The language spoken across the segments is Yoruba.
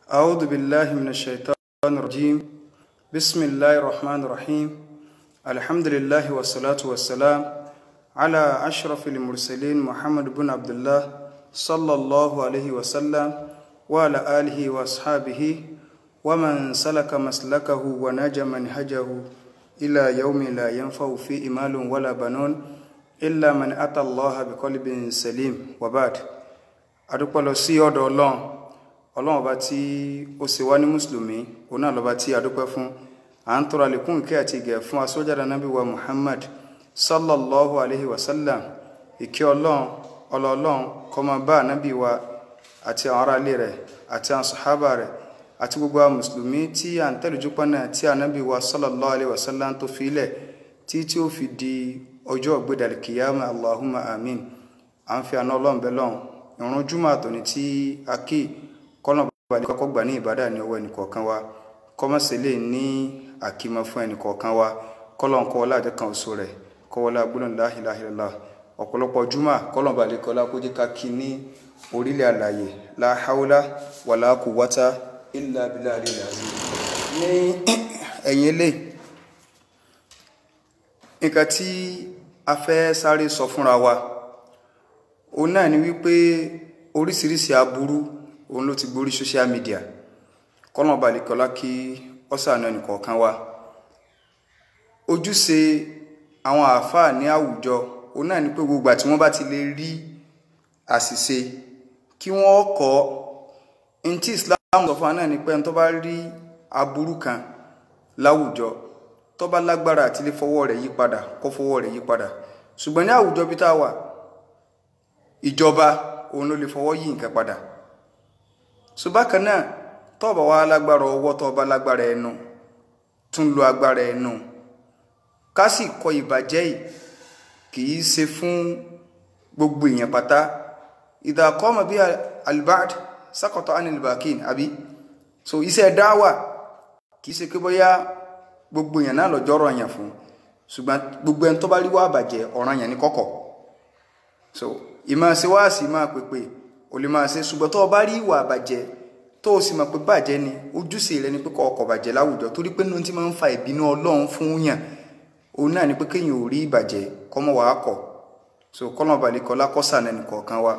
أعوذ بالله من الشيطان الرجيم بسم الله الرحمن الرحيم الحمد لله والصلاة والسلام على أشرف المرسلين محمد بن عبد الله صلى الله عليه وسلم وعلى آله وأصحابه ومن سلك مسلكه ونجى منهجه إلى يوم لا ينفع فيه مال ولا بنون إلا من أتى الله بقلب سليم وبعد adúpẹ́ lọ sí ọ̀dọ̀ ọlọ́run ọlọ́run ọba tí ó ṣe wá ní mùsùlùmí òun náà lọ́ba tí adúpẹ́ fún à ń tọrọ àlékún ìkẹ́ àti ìgẹ̀ fún asójára nábì wa muhammad sallallahu alayhi wa sallam ìkẹ́ ọlọ́run ọlọ́ọ̀lọ́run kó máa bá ànábì wa àti àwọn ará ilé rẹ̀ àti àwọn sàhábà rẹ̀ àti gbogbo àwọn mùsùlùmí tí à ń tẹ̀lé jùpọ̀ náà tí ànábì wa sallallahu alayhi wa sallam tó fi ilẹ̀ tí tí ó fi di ọjọ́ ògbédàlẹ̀ kìyàmà allahumma amin à ń fi àná ọlọ́run bẹ́ lọ́run ìrun júmọ̀ àtòní tí a kí kọ́nà balẹ̀ kọ́kọ́ gbà ní ìbádà ní ọwọ́ ẹnìkọ̀ọ̀kan wa kọ́mọ́sẹ̀lẹ̀ ní àkímọ́ fún ẹnìkọ̀ọ̀kan wa kọ́lọ̀n kọ́ wọlé àjẹkàn oṣù rẹ̀ kọ́ wọlé agbóhùn la ilaha illallah ọ̀pọ̀lọpọ̀ júmọ̀ kọ́lọ̀n balẹ̀ kọ́lá kó jẹ́ ká kí ní orílẹ̀ àlàyé la hawla wala quwwata illa billahi al-azim ní ẹ̀yìn ilé nǹkan tí a fẹ́ sáré sọ fúnra wa òun náà ni wípé oríṣiríṣi aburú òun ló ti gborí social media kọ́nà balẹ̀kọ́lá kí ọ́sàánú ẹnìkọ̀ọ̀kan wa ojúṣe àwọn àáfàá ní àwùjọ òun náà ni pé gbogbo àti wọ́n bá ti lè rí àṣìṣe kí wọ́n kọ́ ní tí Islam sọ fún wa náà ni pé ẹni tó bá rí aburú kan láwùjọ tó bá lágbára àti lè fọwọ́ rẹ̀ yí padà kó fọwọ́ rẹ̀ yí padà ṣùgbọ́n ní àwùjọ bí tá a wà ìjọba òun ló lè fọwọ́ yí nǹkan padà ṣùgbọ́n náà tọ́ọ̀bà wa lágbára ọwọ́ tọ́ọ̀bà lágbára ẹnu tún lo agbára ẹnu ká sì kọ ìbàjẹ́ yìí kì í ṣe fún gbogbo èèyàn pátá ìdá kọ́mọ bí albert sákọ̀tọ̀ anilbakin àbí so iṣẹ́ dáwà kì í ṣe pé bóyá gbogbo èèyàn náà lọ́jọ́ ọ̀rọ̀ yẹn fún ṣùgbọ́n gbogbo ẹni tó bá rí wá bàjẹ́ ọ̀ràn yẹn ní kọ̀kọ̀ so ìmọ̀ ṣe wá sí máa pèpè ò lè máa ṣe ṣùgbọ́n tó o bá rí ìwà àbàjẹ́ tó o sì mọ̀ pé bàjẹ́ ni ojúṣe rẹ ni pé kọ́ ọkọ̀ bàjẹ́ láwùjọ torí pé nínú tí máa ń fa ìbínú ọlọ́run fún yàn òun náà ni pé kéèyàn ò rí ìbàjẹ́ kọ́mọ́ wàá kọ̀ so kọ́nà balẹ̀ kọ́ lákọ́sà nẹnì kọ̀ọ̀kan wa.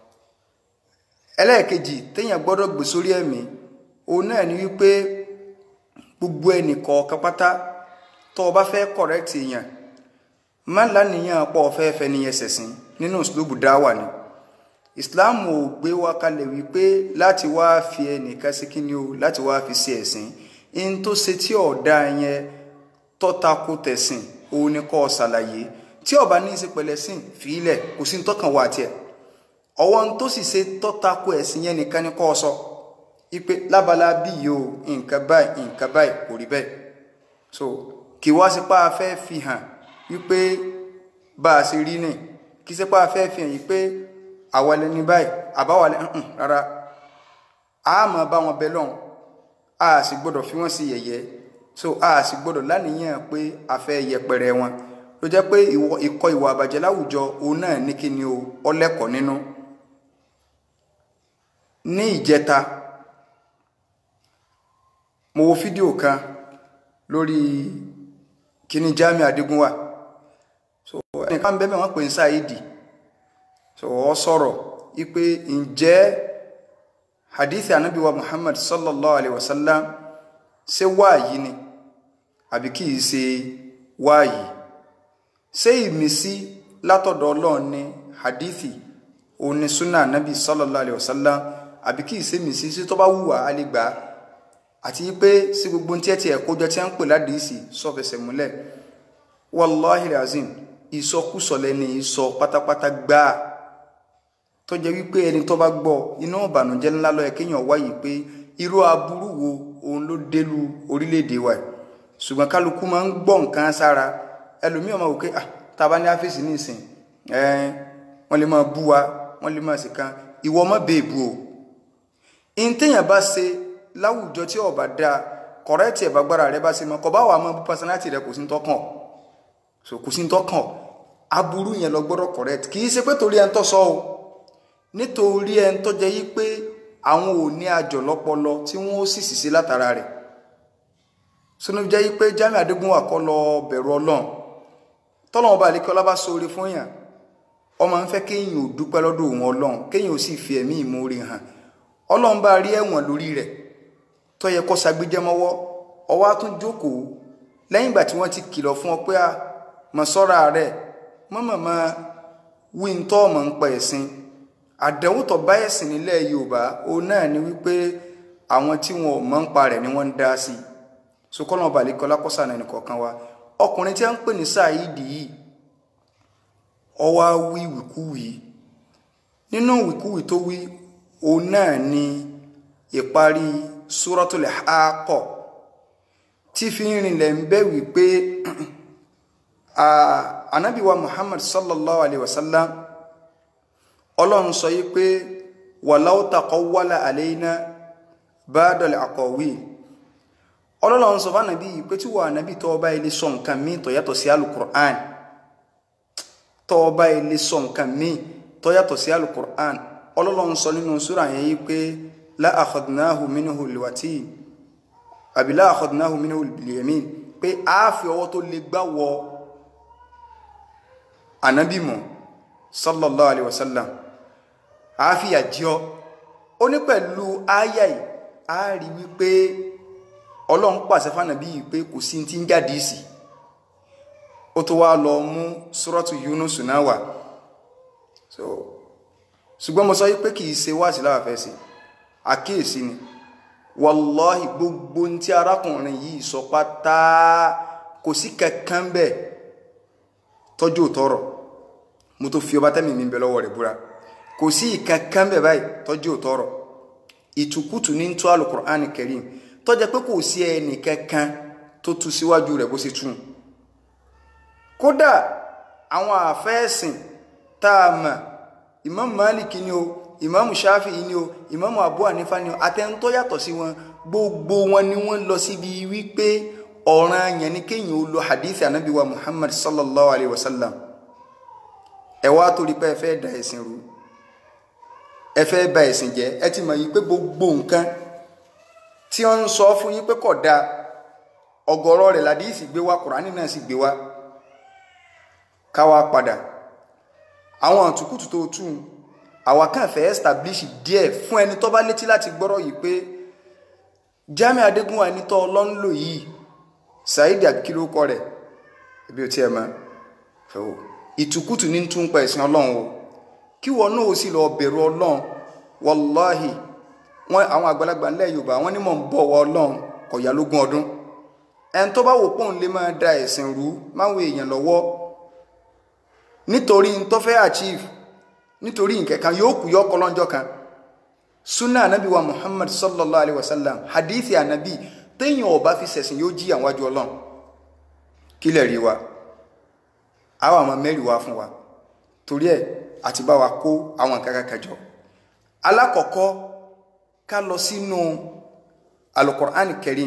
ẹlẹ́ẹ̀kejì téèyàn gbọ́dọ̀ gbé sórí ẹ̀mí òun náà ni wípé gbogbo ẹnì kọ̀ọ̀kan pátá tó o bá fẹ́ correct èèyàn má lánìyàn pọ̀ fẹ́ fẹ́ níyẹn ṣẹ̀sìn nínú ìsìlóbù dáwà ni islam ò gbé wa kalẹ̀ wípé láti wá fi ẹnìkan sí kíni o láti wá fi sí ẹ̀sìn in tó ṣe tí ọ̀dà yẹn tọ́tako tẹ̀sìn òun ni kọ́ ṣàlàyé tí ọba ní í ṣe pẹ̀lẹ́ sìn fìílẹ̀ kò sí tọ́kàn wá tiẹ̀ ọwọ́ n tó sì ṣe tọ́tako ẹ̀sìn yẹn nìkan ni kọ́ sọ ipe lábala bí yìí o nǹkan báyìí nǹkan báyìí kò rí bẹ́ẹ̀ so kì wá sí pa afẹ́ fi hàn wípé bá a ṣe rí nìyí kì í ṣe pé a fẹ́ fi hàn yìí pé àwọlẹ̀ ní báyìí àbáwọlẹ̀ ń rárá a máa bá wọn bẹ lọ́hùn a sì gbọ́dọ̀ fi wọ́n sí yẹ̀yẹ́ so a sì gbọ́dọ̀ láníyàn pé a fẹ́ yẹpẹrẹ wọn ló jẹ́ pé ìkọ̀ ìwà àbàjẹ́ láwùjọ òun náà ní kí ni o ọlẹ́kọ̀ọ́ nínú ní ìjẹta mo wo fídíò kan lórí kíní Jamiu Adigunwa so ẹnìkan bẹ́ẹ̀ wọ́n pè ń sáìdì so ọ sọ̀rọ̀ ipe ǹjẹ́ hadithi anabi wa muhammad sallallahu alaihi wasallam ṣé wáàyí ni àbí kì í ṣe wáàyí ṣé ìmísí látọ̀dọ̀ ọlọ́run ni hadithi òun ni sunna anabi sallallahu alaihi wasallam àbí kì í ṣe ìmísí sí tó bá wùwà á lè gbà á àti pé sí gbogbo tí ẹ ti ẹ̀kọ́ jọ tí wọ́n ń pè ládìísì sọ̀fẹsẹ̀ múlẹ̀ wàláhi razim ìsọkúsọ lẹni ìsọ pátápátá gbáà tó jẹ́ wípé ẹni tó bá gbọ́ iná ìbànújẹ́ ńlá ló yẹ kéèyàn wáyé pé irú aburú wo òun ló délu orílẹ̀-èdè wa ṣùgbọ́n kálukú máa ń gbọ́ nǹkan sára ẹlòmíràn máa wò pé ah tábà ní áfíìsì ní ìsìn ẹ̀ẹ́n wọ́n lè máa bú wa wọ́n lè máa sì kan ìwọ ọmọ bèèbù o ìntẹ̀yàn bá ṣe láwùjọ tí ọba dáa kọ̀rẹ́tì ẹ̀bàgbára rẹ bá ṣe mọ́ kọ́ bá wà mọ́ pásánátì rẹ kò sí ń tọ́kàn so kò sí ń tọ́kàn aburú yẹn lọ gbọ́dọ̀ correct kì í ṣe pé torí ẹni tó sọ o nítorí ẹni tó jẹ́ yí pé àwọn ò ní àjọ lọ́pọlọ tí wọ́n ó sì sì sí látara rẹ̀ sínú jẹ́ pé Jamiu Adégúnwà kọ́ lọ bẹ̀rù ọlọ́run tọ́lọ́wọ́n bá lékẹ́ ọlá bá sóore fún yàn ọmọ ń fẹ́ kéèyàn ò dúpẹ́ lọ́dọ̀ òun ọlọ́run kéèyàn ò sì fi ẹ̀mí ìmoore hàn ọlọ́run bá rí ẹ̀wọ̀n lórí rẹ̀ tó yẹ kó sagbéjẹ́ mọ́wọ́ ọwọ́ á tún jókòó lẹ́yìn ìgbà tí wọ́n ti kìlọ̀ fún ọ pé a mọ̀ sọ́ra rẹ̀ mọ́mọ́mọ́ wí ń tọ́ ọmọ ń pa ẹ̀sìn àdánwò tó bá ẹ̀sìn nílẹ̀ Yorùbá òun náà ni wípé àwọn tí wọn ò mọ̀ ń pa rẹ̀ ni wọ́n ń dá sí i sokọ́nà ọba àlekọ́ lákọ́sà náà nìkọ̀ọ̀kan wa ọkùnrin tí a ń pè ní Saidi yìí ọwá wí wìkúwì nínú wìkúwì tó wí òun náà ni ìparí Suratul Haqqah tí fi ń rinlẹ̀ ń bẹ́ wípé anábìwa Muhammad sallallahu alayhi wa sallam ọlọ́run sọ yí pé walau taqawwala alayna ba'dal aqawil ọlọ́run sọ fún ànábì pé tí wọ́n ànábì tọ́ ọba ilé sọ nǹkan míì tó yàtọ̀ sí alukur'an tọ́ ọba ilé sọ nǹkan míì tó yàtọ̀ sí alukur'an ọlọ́run sọ nínú súra yẹn yí pé la akhadnahu minhu liwati àbí la akhadnahu minhu bilyamin pé a fi ọwọ́ tó lè gbá wọ ànábì mọ̀ sallallahu alayhi wa sallam a fi àjọ ó ní pẹ̀lú áyà yìí a rí wípé ọlọ́run pàṣẹ fánàbí yìí pé kò sí ti ń jáde sí ó tó wá lọ mú suratu Yunus náà wà so ṣùgbọ́n mo sọ yí pé kì í ṣe wáàsí láwàfẹ́ sí àkíyèsí ni wàláhì gbogbo tí arákùnrin yìí sọ pátá kò sí kankan bẹ́ẹ̀ tọ́jú òtọ́rọ̀ mo tó fi ọba tẹ́mi mi bẹ lọ́wọ́ rẹ̀ búra kò sí ìkankan bẹ́ẹ̀ báyìí tọ́jú òtọ́rọ̀ ìtukùtù ní tó Al-Qur'ani Karim tó jẹ́ pé kò sí ẹnì kankan tó tú síwájú rẹ̀ bó ṣe tún kódà àwọn àfẹ́ẹ̀sìn tá a mọ̀ Imam Malik ni o Imam Shafi'i ni o Imam Abu Hanifa ni o àtẹnutọ́ yàtọ̀ sí wọn gbogbo wọn ni wọ́n lọ síbi wípé ọ̀ràn yẹn ni kéèyàn ó lo hadith anabi wa Muhammad sallallahu alayhi wa sallam ẹ wá torí pé ẹ fẹ́ da ẹ̀sìn rú ẹ fẹ́ bà ẹ̀sìn jẹ́ ẹ ti mọ̀ yìí pé gbogbo nǹkan tí wọ́n ń sọ fún yín pé kò dáa ọ̀gọ̀rọ̀ rẹ̀ ládìísì gbé wá kùránì náà sì gbé wá káwá padà àwọn àtúkùtù tó tún àwa kàn fẹ́ establish díẹ̀ fún ẹni tó bá létí láti gbọ́rọ̀ yìí pé Jamiu Adégúnwà ẹni tó ọlọ́nlò yìí Saidi àbíkílókọ rẹ̀ ibi ò tiẹ̀ mọ́ ìtùkùtù ní tún pa ẹ̀sìn ọlọ́run o kí wọn náà ó sì lọ bẹ̀rù ọlọ́run wàláhì wọn àwọn àgbàlagbà ńlẹ̀ yorùbá wọn ní mọ̀ ń bọ̀ wọ ọlọ́run kò yá lógún ọdún ẹni tó bá wò pọ́n lè máa da ẹ̀sìn rú máwọn èèyàn lọ́wọ́ nítorí n tó fẹ́ achieve nítorí nǹkan kan yóò kú yọkọ lọ́njọ́ kan sunna anabi wa muhammad sallallahu alayhi wa sallam hadithi anabi téèyàn ò bá fi ṣẹ̀sìn yóò jí àwọn àjọ ọlọ́run kí lè rí wa àwọn àmọ́ mẹ́rin wá fún wa torí ẹ̀ àti bá wa kó àwọn nǹkan kankan jọ alákọ̀ọ́kọ́ ká lọ sínú alukur'an karim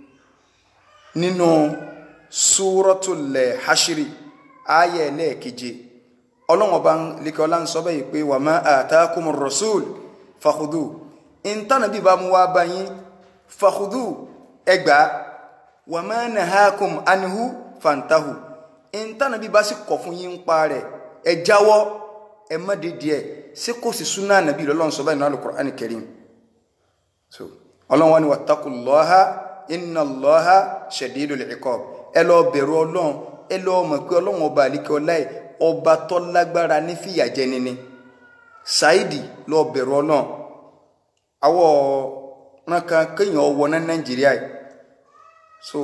nínú súrọ́tulẹ̀ hashiri ayé ẹlẹ́ẹ̀keje ọlọ́wọ́n bá ń lékẹ́ ọlá ń sọ bẹ́ẹ̀ pé wà má àtàkùn rasul fàkùdù ìntànà bí bá mú wá bá yín fàkùdù ẹgbà wà má nàhákùn anihu fantahu ìntànà bí bá sì kọ̀ fún yín ń pa rẹ̀ ẹ jáwọ́ ẹ má dédé ẹ ṣé kò sí súnà nàbí lọ́lọ́run sọ bẹ́ẹ̀ nínú alukur'an karim so ọlọ́wọ́n ni wattaqullaha inna Allaha shadidul iqab ẹ lọ bẹ̀rù ọlọ́run ẹ lọ mọ̀ pé ọlọ́run ọba àlíkẹ́ ọlá ẹ̀ ọba tó lágbára ní fìyà jẹni ni Saidi lọ bẹ̀rù ọlọ́run àwọ̀ rankan kéèyàn ọwọ́ ná Nàìjíríà yìí so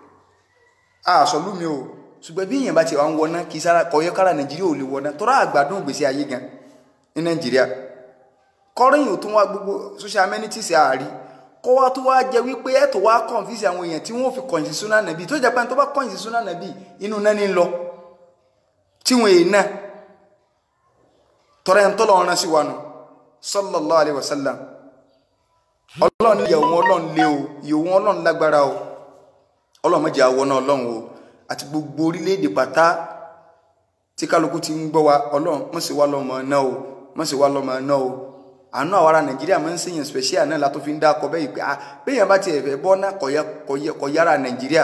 àṣọlùmí o ṣùgbọ́n bí èèyàn bá ti wà ń wọná kì í sára kọ̀yọ́ kára Nàìjíríà ò lè wọná tọ́ra àgbàdùn gbèsè ayé gan ní Nàìjíríà kọ́rìyìn ò tún wá gbogbo social amenities àárí kó wá tó wá jẹ wípé ẹ tó wá confuse àwọn èèyàn tí wọn ò fi kọ̀yìn sí súnà nàbí tó jẹ pé tó bá kọ̀yìn sí súnà nàbí inú náà ní lọ tí wọn èè náà tọrẹ ń tọ́lọ̀ ọ̀ràn sí wa nù sallallahu alaihi wasallam ọlọ́run ìyàwó ọlọ́run lé o ìyàwó ọlọ́run lágbára o ọlọ́run mọ̀jẹ̀ àwọ̀ náà ọlọ́run o àti gbogbo orílẹ̀-èdè pátá tí kálukú ti ń gbọ́ wa ọlọ́run mọ̀ sí wa lọ́mọ náà o mọ̀ sí wa lọ́mọ náà o àánú àwọn ará nàìjíríà máa ń sèyàn special náà látó fi ń dá akọ bẹ́ẹ̀ pé ah béèyàn bá tiẹ̀ fẹ́ bọ́ náà kọ̀ yára nàìjíríà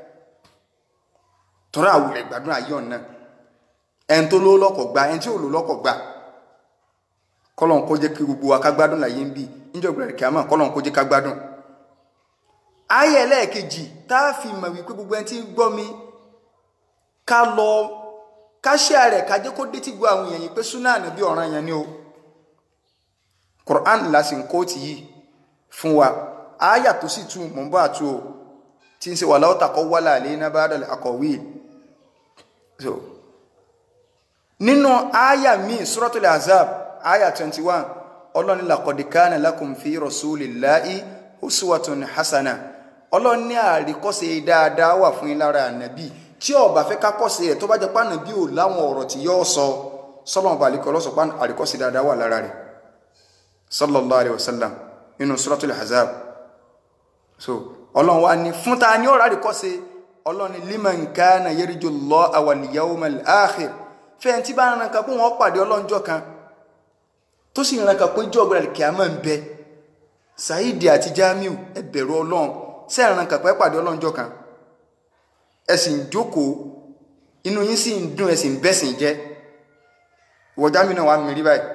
tọ́ra àwùlẹ̀ gbádùn ayé ọ̀nà ẹni tó ló lọ́kọ̀ gba ẹni tí ò ló lọ́kọ̀ gba kọ́lọ́n kó jẹ́ kí gbogbo wa ká gbádùn láyé ń bì níjọ́ ìgbàlẹ̀ kíámà kọ́lọ́n kó jẹ́ ká gbádùn. ayé ẹlẹ́ẹ̀kejì tá a fi mọ̀ wípé gbogbo ẹni tí ń gbọ́ mi ká lọ ká ṣe rẹ̀ ká jẹ́ kó dé tí gbọ́ àwọn èèyàn yìí pé súnà ànábì ọ̀ràn yẹn ni o Quran la sì ń kóòtù yìí fún wa àyà tó sì tún mọ̀ ń bọ́ àtú o tí ń ṣe wà láwọ́ta kọ́ wálà lé iná bá dàlẹ̀ akọ̀wé so nínú àyà míì Suratul Azab àyà 21 ọlọ́ni laqad kana lakum fi rasulillahi uswatun hasana ọlọ́ni àríkọ́ṣe dáadáa wà fún yín lára ànábì tí ó bá fẹ́ kákọ́ṣe rẹ̀ tó bá jẹ́ pàànàbí ò láwọn ọ̀rọ̀ tí yóò sọ sọ́lọ́mù balikọ́ lọ́sọ̀pá àríkọ́ṣe dáadáa wà lára rẹ̀ sallallahu alayhi wa sallam nínú suratul Ahzab so ọlọ́run wa ní fún ta ní ọ̀rá àríkọ́ sí ọlọ́run ní liman kana yarju Allaha wal yawmal akhir fẹ́ẹ̀ tí bá ń rankan pé wọ́n pàdé ọlọ́njọ́ kan tó sì rankan pé jọ́ ọ̀gbẹ̀rẹ̀ kìámọ̀ ń bẹ Saidi àti Jamiu ẹ bẹ̀rù ọlọ́run ṣe ń rankan pé pàdé ọlọ́njọ́ kan ẹ sì ń jókòó inú yín sì ń dùn ẹ sì ń bẹ́sìn jẹ́ ìwọ Jamiu náà wà mí rí báyìí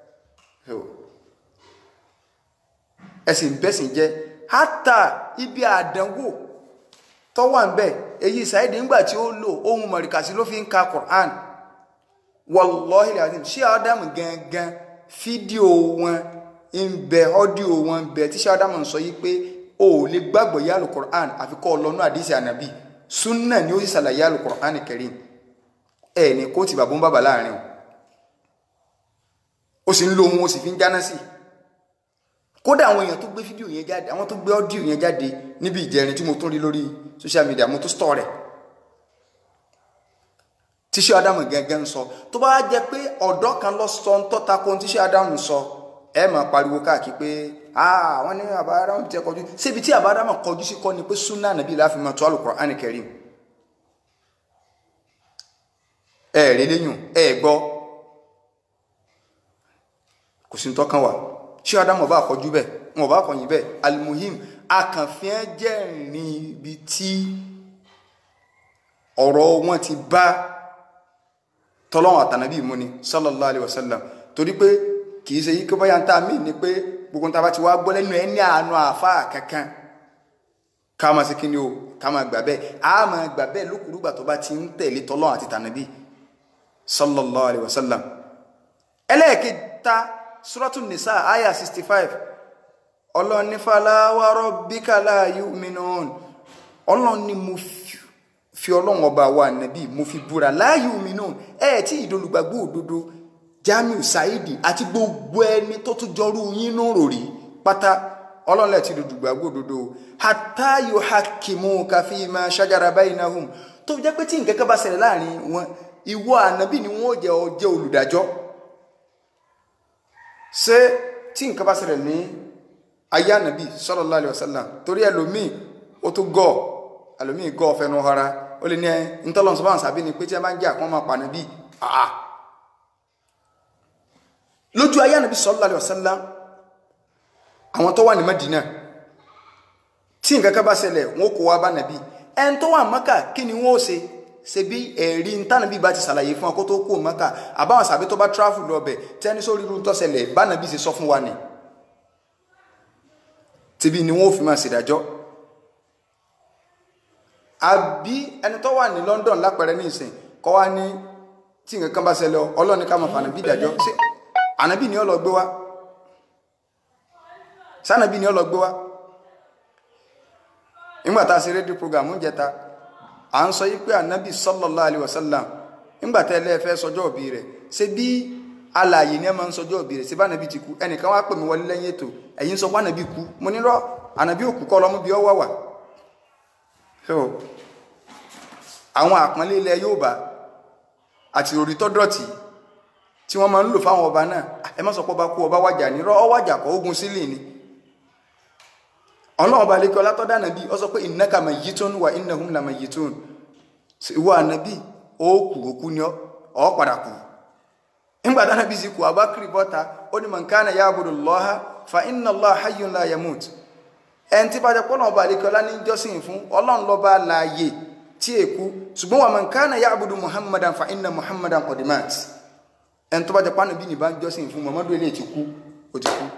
ẹ̀sìn bẹ́sìn jẹ́ hátà ibi àdánwò tó wà ń bẹ̀ èyí Saidi ńgbà tí ó lò ohun mọ̀rìkàsí ló fi ń ka Quran wallahi alazim ṣé Ádámù gangan fídíò wọn ń bẹ ọ́díò wọn ń bẹ tí ṣé Ádámù ń sọ yí pé o ò lè gbàgbọ́ yá lu Quran àfi kọ́ ọlọ́nú àdìsí ànábì súnà ni ó sì ṣàlàyé àlù Quran Karim ẹ̀ ní kó ti bàbá ń bàbá láàrin o ó sì ń lo ohun ó sì fi ń jáná sí i kódà àwọn èèyàn tó gbé fídíò yẹn jáde àwọn tó gbé ọ́díò yẹn jáde níbi ìjẹrin tí mo tún rí lórí social media mo tún stọ̀ rẹ̀ tíṣe Ádámù gẹ́gẹ́ ń sọ tó bá jẹ́ pé ọ̀dọ́ kan lọ sọ ń tọ́ta kó tíṣe Ádámù sọ ẹ máa pariwo káàkiri pé àwọn ní àbá Ádámù ti kọjú síbi tí àbá Ádámù kọjú sí kọ́ ni pé súnà nàbí láfi máa tó Al-Qur'an Karim ẹ rí lẹ́yìn ẹ gbọ́ kò sí ní tọ́kàn wà ṣé adamu ọba àkọjú bẹ́ẹ̀ wọn ọba àkọyìn bẹ́ẹ̀ alimuhim akànfin jẹ́rìí ibi tí ọ̀rọ̀ wọn ti bá tọ́lọ́wọ̀n àtànàbí mú ni sallallahu alayhi wa sallam torí pé kì í ṣe yíkọ́ báyà ń tà mí ni pé gbogbo nta bá ti wá gbọ́ lẹ́nu ẹ̀ ní àánú àfa kankan ká máa ṣe kíni o ká máa gbà bẹ́ẹ̀ á máa gbà bẹ́ẹ̀ lókùrúgbà tó bá ti ń tẹ̀lé tọ́lọ́wọ̀n àti tànàbí sallallahu alayhi wa sallam ẹlẹ́ẹ̀kẹta suratu nisa aya 65 ọlọ́run ní fala wa rabbika la yu'minun ọlọ́run ní mo fi ọlọ́run ọba wa nàbí mo fi búra la yu'minun ẹ tí ìdólùgbàgbọ́ òdodo Jamiu Saidi àti gbogbo ẹni tó tún jọrú yín nù rò rí pátá ọlọ́run lẹ́ẹ̀ tí ìdólùgbàgbọ́ òdodo hatta yuhakkimuka fima shajara bainahum tó jẹ́ pé tí nǹkan kan bá ṣẹlẹ̀ láàrin wọn ìwọ ànábì ni wọ́n jẹ́ ọ jẹ́ olùdájọ́ ṣé tí nǹkan bá ṣẹlẹ̀ ní ayé ànábì sallallahu alaihi wasallam torí ẹlòmíì ó tó gọ̀ ẹlòmíì gọ̀ fẹnu hara ó lè ní ẹ ntọ́lọ́n sọ́bà ń sàbí ni pé tí ẹ bá ń jẹ́ àpọ́n máa pa ànábì àá lójú ayé ànábì sallallahu alaihi wasallam àwọn tó wà ní Madina tí nǹkan kan bá ṣẹlẹ̀ wọn kó wá bá nàbí ẹn tó wà Mọ́kà kí ni wọ́n ó ṣe ṣe bí ẹ̀rí ntànàbí bá ti ṣàlàyé fún ọ kó tó kó Mọ́kà àbáwọn sàbí tó bá tráfù lọ bẹ̀ tẹ́ni sórí irú tọ́sẹ̀lẹ̀ bánàbí ṣe sọ fún wa ni tìbí ni wọ́n ò fi máa ṣèdájọ́ àbí ẹni tó wà ní London lápẹẹrẹ ní ìsìn kọ́ wá ní tí nǹkan kan bá ṣẹlẹ̀ ọlọ́ni ká máa fà nàbí ìdájọ́ ṣé ànábì ni ó lọ gbé wá sànàbí ni ó lọ gbé wá nígbà tá a ṣe rédíò program ń jẹta à ń sọ yí pé ànábì sallallahu alaihi wasallam nígbà tẹ́ ẹ fẹ́ sọjọ́ òbí rẹ̀ ṣe bí alààyè ni ẹ máa ń sọjọ́ òbí rẹ̀ ṣe bá ànábì ti kú ẹnìkan wá pè mí wọlé lẹ́yìn ètò ẹ̀yin sọ pé ànábì kú mo ní rọ́ ànábì òkú kọ́ lọ́mú bí ọ wà wà so àwọn àpọ́nlé ilẹ̀ Yorùbá àti orí tó dọ̀tí tí wọ́n máa ń lò fáwọn ọba náà ẹ má sọ pé ọba kú ọba wájà ní rọ́ ọ wájà kọ́ ogun sílẹ̀ ni ọlọ́run bá lékọ́ látọ́dá nàbí ọ sọ pé innaka mayyitun wa innahum la mayyitun ìwọ ànàbí ó kù òkú ni ọ padà kù nígbà táwọn bí sí kú abakiri bọ́ta ó ní man kana ya'budu Allaha fa inna Allaha hayyun la yamut ẹni tí bá jẹ́ pọ́nà ọba àlekọ́lá ní jọ́sìn fún ọlọ́run lọ́ba láàyè tí èkú ṣùgbọ́n wa man kana ya'budu muhammadan fa inna muhammadan qad mat ẹni tó bá jẹ́ pọ́nà bí nìbá jọ́sìn fún muhammadu ilé ti kú ó ti kú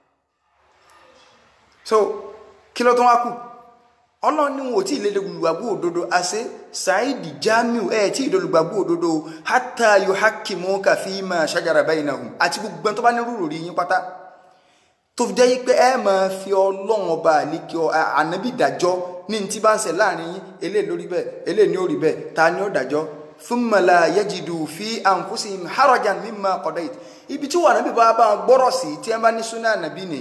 so kí ló tó wá kù ọlọ́run ní wọn ò tí ì lédè olùgbàgbọ́ òdodo àṣẹ ṣáìdì jamiu ẹ̀ tí ì dé olùgbàgbọ́ òdodo hatta yuhakkimuka fima shajara bainahum àti gbogbo ẹni tó bá ní rúrò rí yín pátá tó fi jẹ́ pé ẹ máa fi ọlọ́run ọba àlékè ànábì dájọ́ ní ti bá ń ṣe láàrin yín eléyìí lórí bẹ́ẹ̀ eléyìí ní orí bẹ́ẹ̀ ta ni ó dájọ́ thumma la yajidu fi anfusihim harajan mimma qadayt ibi tí wọn ànábì bá bá gbọ́rọ̀ sí tí ẹ bá ní súnà ànábì ni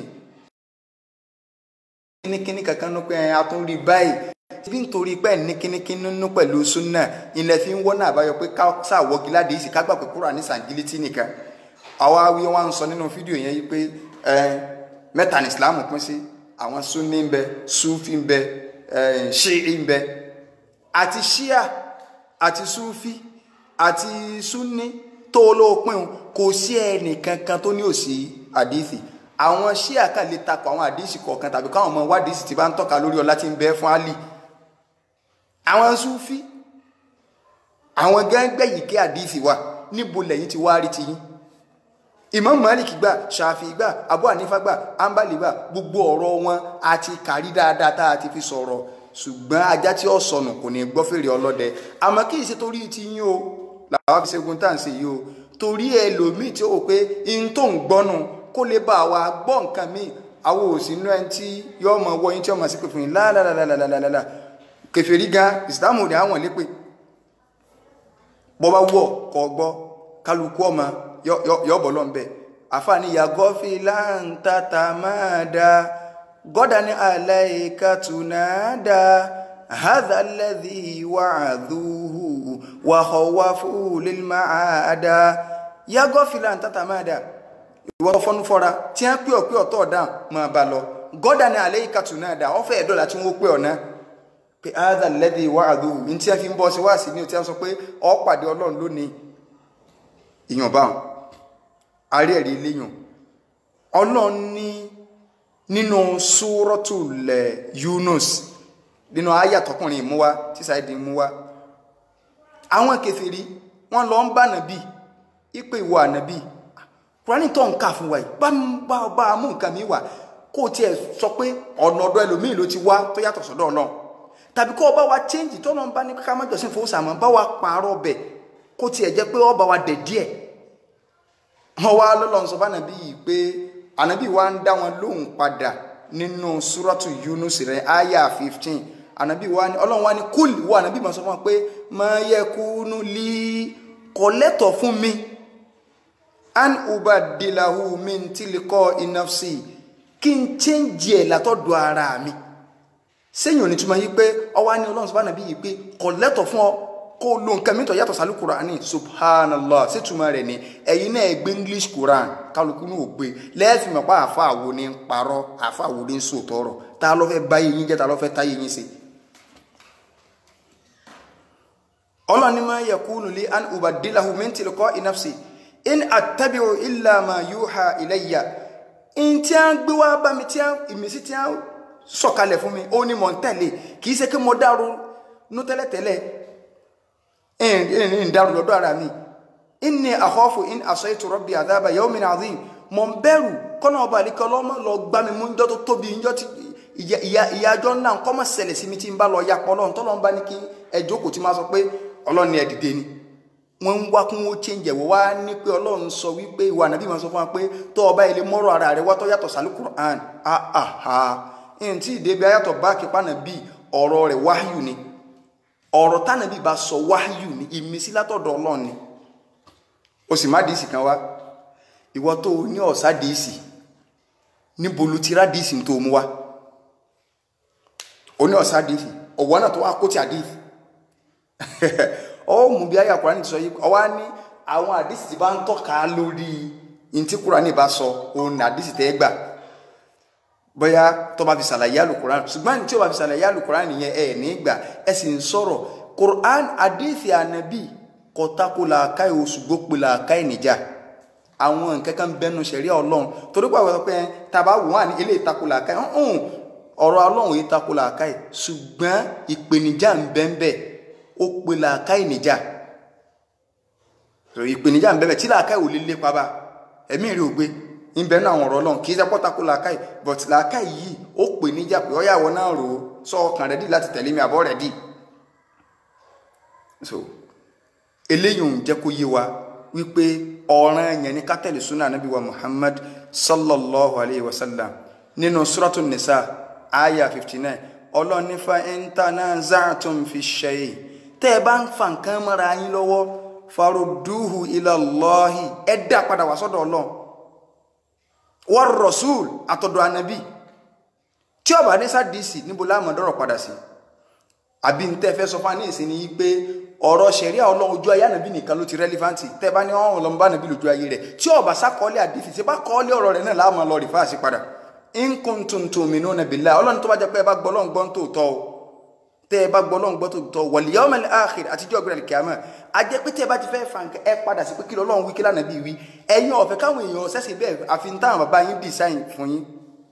kíníkíní kankan nínú pé a tún rí báyìí bí nítorí pé ní kíníkíní nínú pẹ̀lú súnà ilẹ̀ fi ń wọ́nà àbáyọ pé ká ṣàwọ́gi ládìí sí ká gbà pé kúrò ní sàǹgílítì nìkan àwa wí wọn ń sọ nínú fídíò yẹn yìí pé mẹ́ta ní islam pín sí àwọn sunni ń bẹ sufi ń bẹ ṣíì ń bẹ àti ṣíà àti sufi àti sunni tó olóòpin kò sí ẹnì kankan tó ní òsì àdìsí àwọn ṣíà kan lè takò àwọn àdìsí kọ̀ọ̀kan tàbí káwọn ọmọ wádìsí ti bá ń tọ́ka lórí ọlá tí ń bẹ fún Ali àwọn sufi àwọn gẹ́gẹ́ yìí kí àdìsí wà níbo lẹ́yìn ti wá rí ti yín imam malik gbà ṣàfi gbà abu hanifa gbà ambali gbà gbogbo ọ̀rọ̀ wọn àti kàrí dáadáa tá a ti fi sọ̀rọ̀ ṣùgbọ́n ajá tí ó sọnù kò ní gbọ́ fèrè ọlọ́dẹ àmọ́ kì í ṣe torí ti yín o làwọn fi ṣẹ́gun tá à ń ṣe yìí o torí ẹlòmíì tí ó wò pé in tó ń gbọ́nu kó lè bá wa gbọ́ nǹkan míì àwọn òsì inú ẹni tí yóò mọ wọ yín tí ó mọ sí pé fún yín lálálálálálálá kèfèrí gan ìsìlámù ní àwọn lépè bọ́ bá wọ̀ kọ́ gbọ́ kálukú ọmọ yọ̀bọ̀ lọ́n bẹ̀ àfààní yàgò fi láǹtàtà máa da gọ́dà ní aláìka tùnádà hàdà lẹ́dí wàhádùhù wàhọ̀wá fúlì máa da yàgò fi láǹtàtà máa da ìwọ fọnú fọra tí wọn pè ọ pé ọtọ ọdàn máa bá lọ gọ́dà ní aláìka tùnádà ọ̀fẹ́ ẹ̀dọ́là tí wọ́n pè ọ̀ náà pé hàdà lẹ́dí wàhádùhù ní tí wọn fi ń bọ́ sí wáàsí ní o tí wọn sọ pé ọ pàdé ọlọ́run lónìí ìyàn báwọn àrí ẹ̀rí léyàn ọlọ́run ní nínú súrọ́tùlẹ̀ Yunus nínú àyà tọkùnrin ìmúwá tí sáìdì ìmúwá àwọn kèfèrí wọ́n lọ ń bá nàbí ipò ìwọ ànàbí kúránì tó ń kà fún wa yìí bá bá bá mú nǹkan mi wà kó o tiẹ̀ sọ pé ọ̀nà ọ̀dọ̀ ẹlòmíì ló ti wá tó yàtọ̀ sọ́dọ̀ ọlọ́run tàbí kó o bá wa change tó lọ́n bá ní ká má jọ́sìn fowó sàmọ́ bá wa pààrọ̀ bẹ̀ kó tiẹ̀ jẹ́ pé ọba wa dẹ̀ díẹ̀ wọ́n wá lọ́lọ́run sọ fánàbí yìí pé ànábì wa ń dá wọn lóhùn padà nínú súrọ́tù Yunus rẹ̀ àyà fifteen ànábì wa ní ọlọ́run wa ní kúl wọ ànábì máa sọ fún wa pé máa yẹ kúnú lí kò lẹ́tọ̀ fún mi an ubadilahu min tilikọ inafsi kí n change ẹ̀ látọ̀dọ̀ ara mi sẹ́yìn òní túmọ̀ yìí pé ọwọ́ á ní ọlọ́run sọ fánàbí yìí pé kò lẹ́tọ̀ fún ọ kó lo nǹkan mìíràn yàtọ̀ sálú Kùránì subhanallah ṣètùmọ̀ rẹ̀ ni ẹ̀yin náà gbé English Quran kálukú ní ògbé lẹ́ẹ̀fì mọ̀ pa àfa àwo ní ń parọ́ àfa àwo ní ń sòtọ́ ọ̀rọ̀ ta ló fẹ́ bá yín jẹ́ ta ló fẹ́ tá yín ṣe. ọlọ́ni máa yakunu li an ubaddilahu min tilqa'i nafsi in attabi'u illa ma yuha ilayya in tí a ń gbé wá bá mi tí a ìmísí tí a sọ̀kalẹ̀ fún mi ó ní mọ̀ ń tẹ̀lé kì í ṣe kí mo dárò nú tẹ́lẹ̀tẹ́lẹ̀ ń dárò lọ́dọ̀ ara mi inni akhafu in asaitu rabbi adhaba yawmin azim mọ̀ ń bẹ̀rù kọ́nà ọba àlíkọ́ lọ́mọ lọ gbá mi mú njọ́ tó tóbi njọ́ tí ìyájọ́ náà kọ́ mọ̀ ṣẹlẹ̀ sí mi tí ń bá lọ ya pọ̀ lọ́n tọ́lọ́n bá ní kí ẹjọ́ kò tí máa sọ pé ọlọ́ni ẹ̀ dìde ni wọ́n ń wá kún ó change ẹ̀wọ̀ wá ní pé ọlọ́run sọ wípé ìwà ànábì máa sọ fún wa pé tó ọba ilé mọ́rọ̀ ara rẹ̀ wá tó yàtọ̀ sálú Qur'an àhà ẹ̀yìn tí ìdèbí ayàtọ̀ bá kípa nàbí ọ̀rọ̀ rẹ̀ wáyù ni ọ̀rọ̀ tánàbí bá sọ wáyù ni ìmísí látọ̀dọ̀ ọlọ́run ni o sì má dìísì kan wá ìwọ tó ní ọ̀sá dìísì níbo ló ti rá dìísì tó mú wá o ní ọ̀sá dìísì ọ̀wọ́ náà tó wá kó ti àdìísì ọ mú bí ayé Kùránì sọ yìí ọwá ní àwọn àdìsí tí bá ń tọ́ka lórí ntí Kùránì bá sọ òun àdìsí tẹ́ gbà bóyá tó bá fi ṣàlàyé àlùkùránì ṣùgbọ́n tí ó bá fi ṣàlàyé àlùkùránì yẹn ẹ̀ nígbà ẹ sì ń sọ̀rọ̀ Kùránì àdìsí ànábì kọ̀tàkù làákàyè oṣù gbópin làákàyè níjà àwọn nǹkan kan bẹnu ṣẹ̀ríà ọlọ́run torí pé àwọn pé tàbá wò wá ní ilé ìtakò làákàyè ọ̀hún ọ̀rọ̀ ọlọ́run yìí takò làákàyè ṣùgbọ́n ìpèníjà ń bẹ ń bẹ ó pe làákàyè níjà ìpèníjà ń bẹ bẹ tí làákàyè ò lè lépa bá ẹ̀mí rí ògbé ń bẹ náà àwọn ọ̀rọ̀ ọlọ́run kì í sẹ́pọ̀ takò làákàyè but làákàyè yìí ó pè níjà pé ọ̀yàwó náà rò ó sọ ọkàn rẹ̀ dì láti tẹ̀lé mi àbọ̀ rẹ̀ dì so eléyìí ń jẹ́ kó yé wa wípé ọ̀ràn yẹn ní kátẹ́lì súnà nàbí wa muhammad sallallahu alayhi wa sallam nínú suratu nisa aya fifty nine ọlọ́nífà intanaza'tum fi shay tẹ́ ẹ bá ń fa nǹkan mọ́ra yín lọ́wọ́ farudduhu ila Allahi ẹ dá padà wá sọ́dọ̀ ọlọ́run war rasul àtọ̀dọ̀ ànábì tí ó bá ní sádìsì níbo láàmú dọ́rọ̀ padà sí àbí ní tẹ́ fẹ́ sọ fún wa ní ìsìn ní pé ọ̀rọ̀ ṣẹ̀ríà ọlọ́run ojú ayé ànàbí nìkan ló ti rẹ́lífáǹtì tẹ́ bá ní ọ̀hún lọ́mọ bá nàbí lójú ayé rẹ̀ tí ọba sákọ́ọ́lẹ̀ àdìsí tí bá kọ́ọ́lẹ̀ ọ̀rọ̀ rẹ̀ náà láàmú lọ rìfáàsì padà in kuntum tu'minuna billahi ọlọ́run tó bá jẹ́ pé ẹ bá gbọ́ ọlọ́run gbọ́ tó tọ́ o tẹ́ ẹ bá gbọ́ ọlọ́run gbọ́ tó tọ́ wal yawmal akhir àtijọ́ gbẹ̀rẹ̀ kìámà a jẹ́ pé tẹ́ ẹ bá ti fẹ́ fa nǹkan ẹ padà sí pé kí lọ́lọ́run wí kí lánàbí wí ẹ̀yin ọ̀fẹ́ káwọn èèyàn ṣẹ̀ṣẹ̀ bẹ́ẹ̀ àfi ń táwọn bàbá yín design fún yín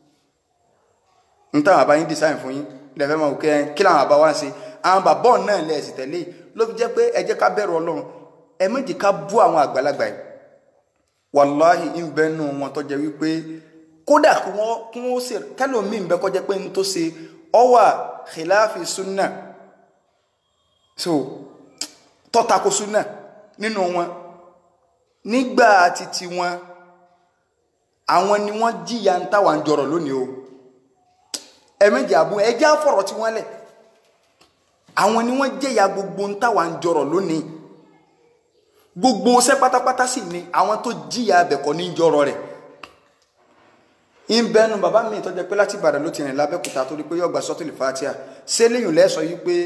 ń táwọn bàbá yín design fún yín lẹ́fẹ̀ẹ́ máa wò kí làwọn bàbá wá ń ṣe àwọn bàbá náà lẹ̀ sì tẹ̀lé ló fi jẹ́ pé ẹ jẹ́ ká bẹ̀rù ọlọ́run ẹ méjì ká bú àwọn àgbàlagbà yìí wàláhì ń bẹ nù wọn tó jẹ́ wípé kódà kí wọ́n kí wọ́n ṣe kẹlòmíì ń bẹ kó jẹ́ pé ń tó ṣe ọwà khilafi sunna so tọ́tako sunna nínú wọn nígbà títí wọn àwọn ni wọ́n jìyà ń táwa ń jọrọ̀ lónìí o ẹ méjì àbú ẹ já fọ̀rọ̀ tí wọ́n lẹ̀ àwọn ni wọ́n jẹ́yà gbogbo ń táwa ń jọrọ̀ lónìí gbogbo ṣẹ́ pátápátá sì ni àwọn tó jíyà abẹ̀kọ́ ní jọrọ̀ rẹ̀ ń bẹnu bàbá mi tó jẹ́ pé láti Ìbàdàn ló ti rìn lábẹ́kúta torí pé yọ̀gbà sọ́tìlì fatia ṣé léyìn lẹ́sọ̀ yìí pé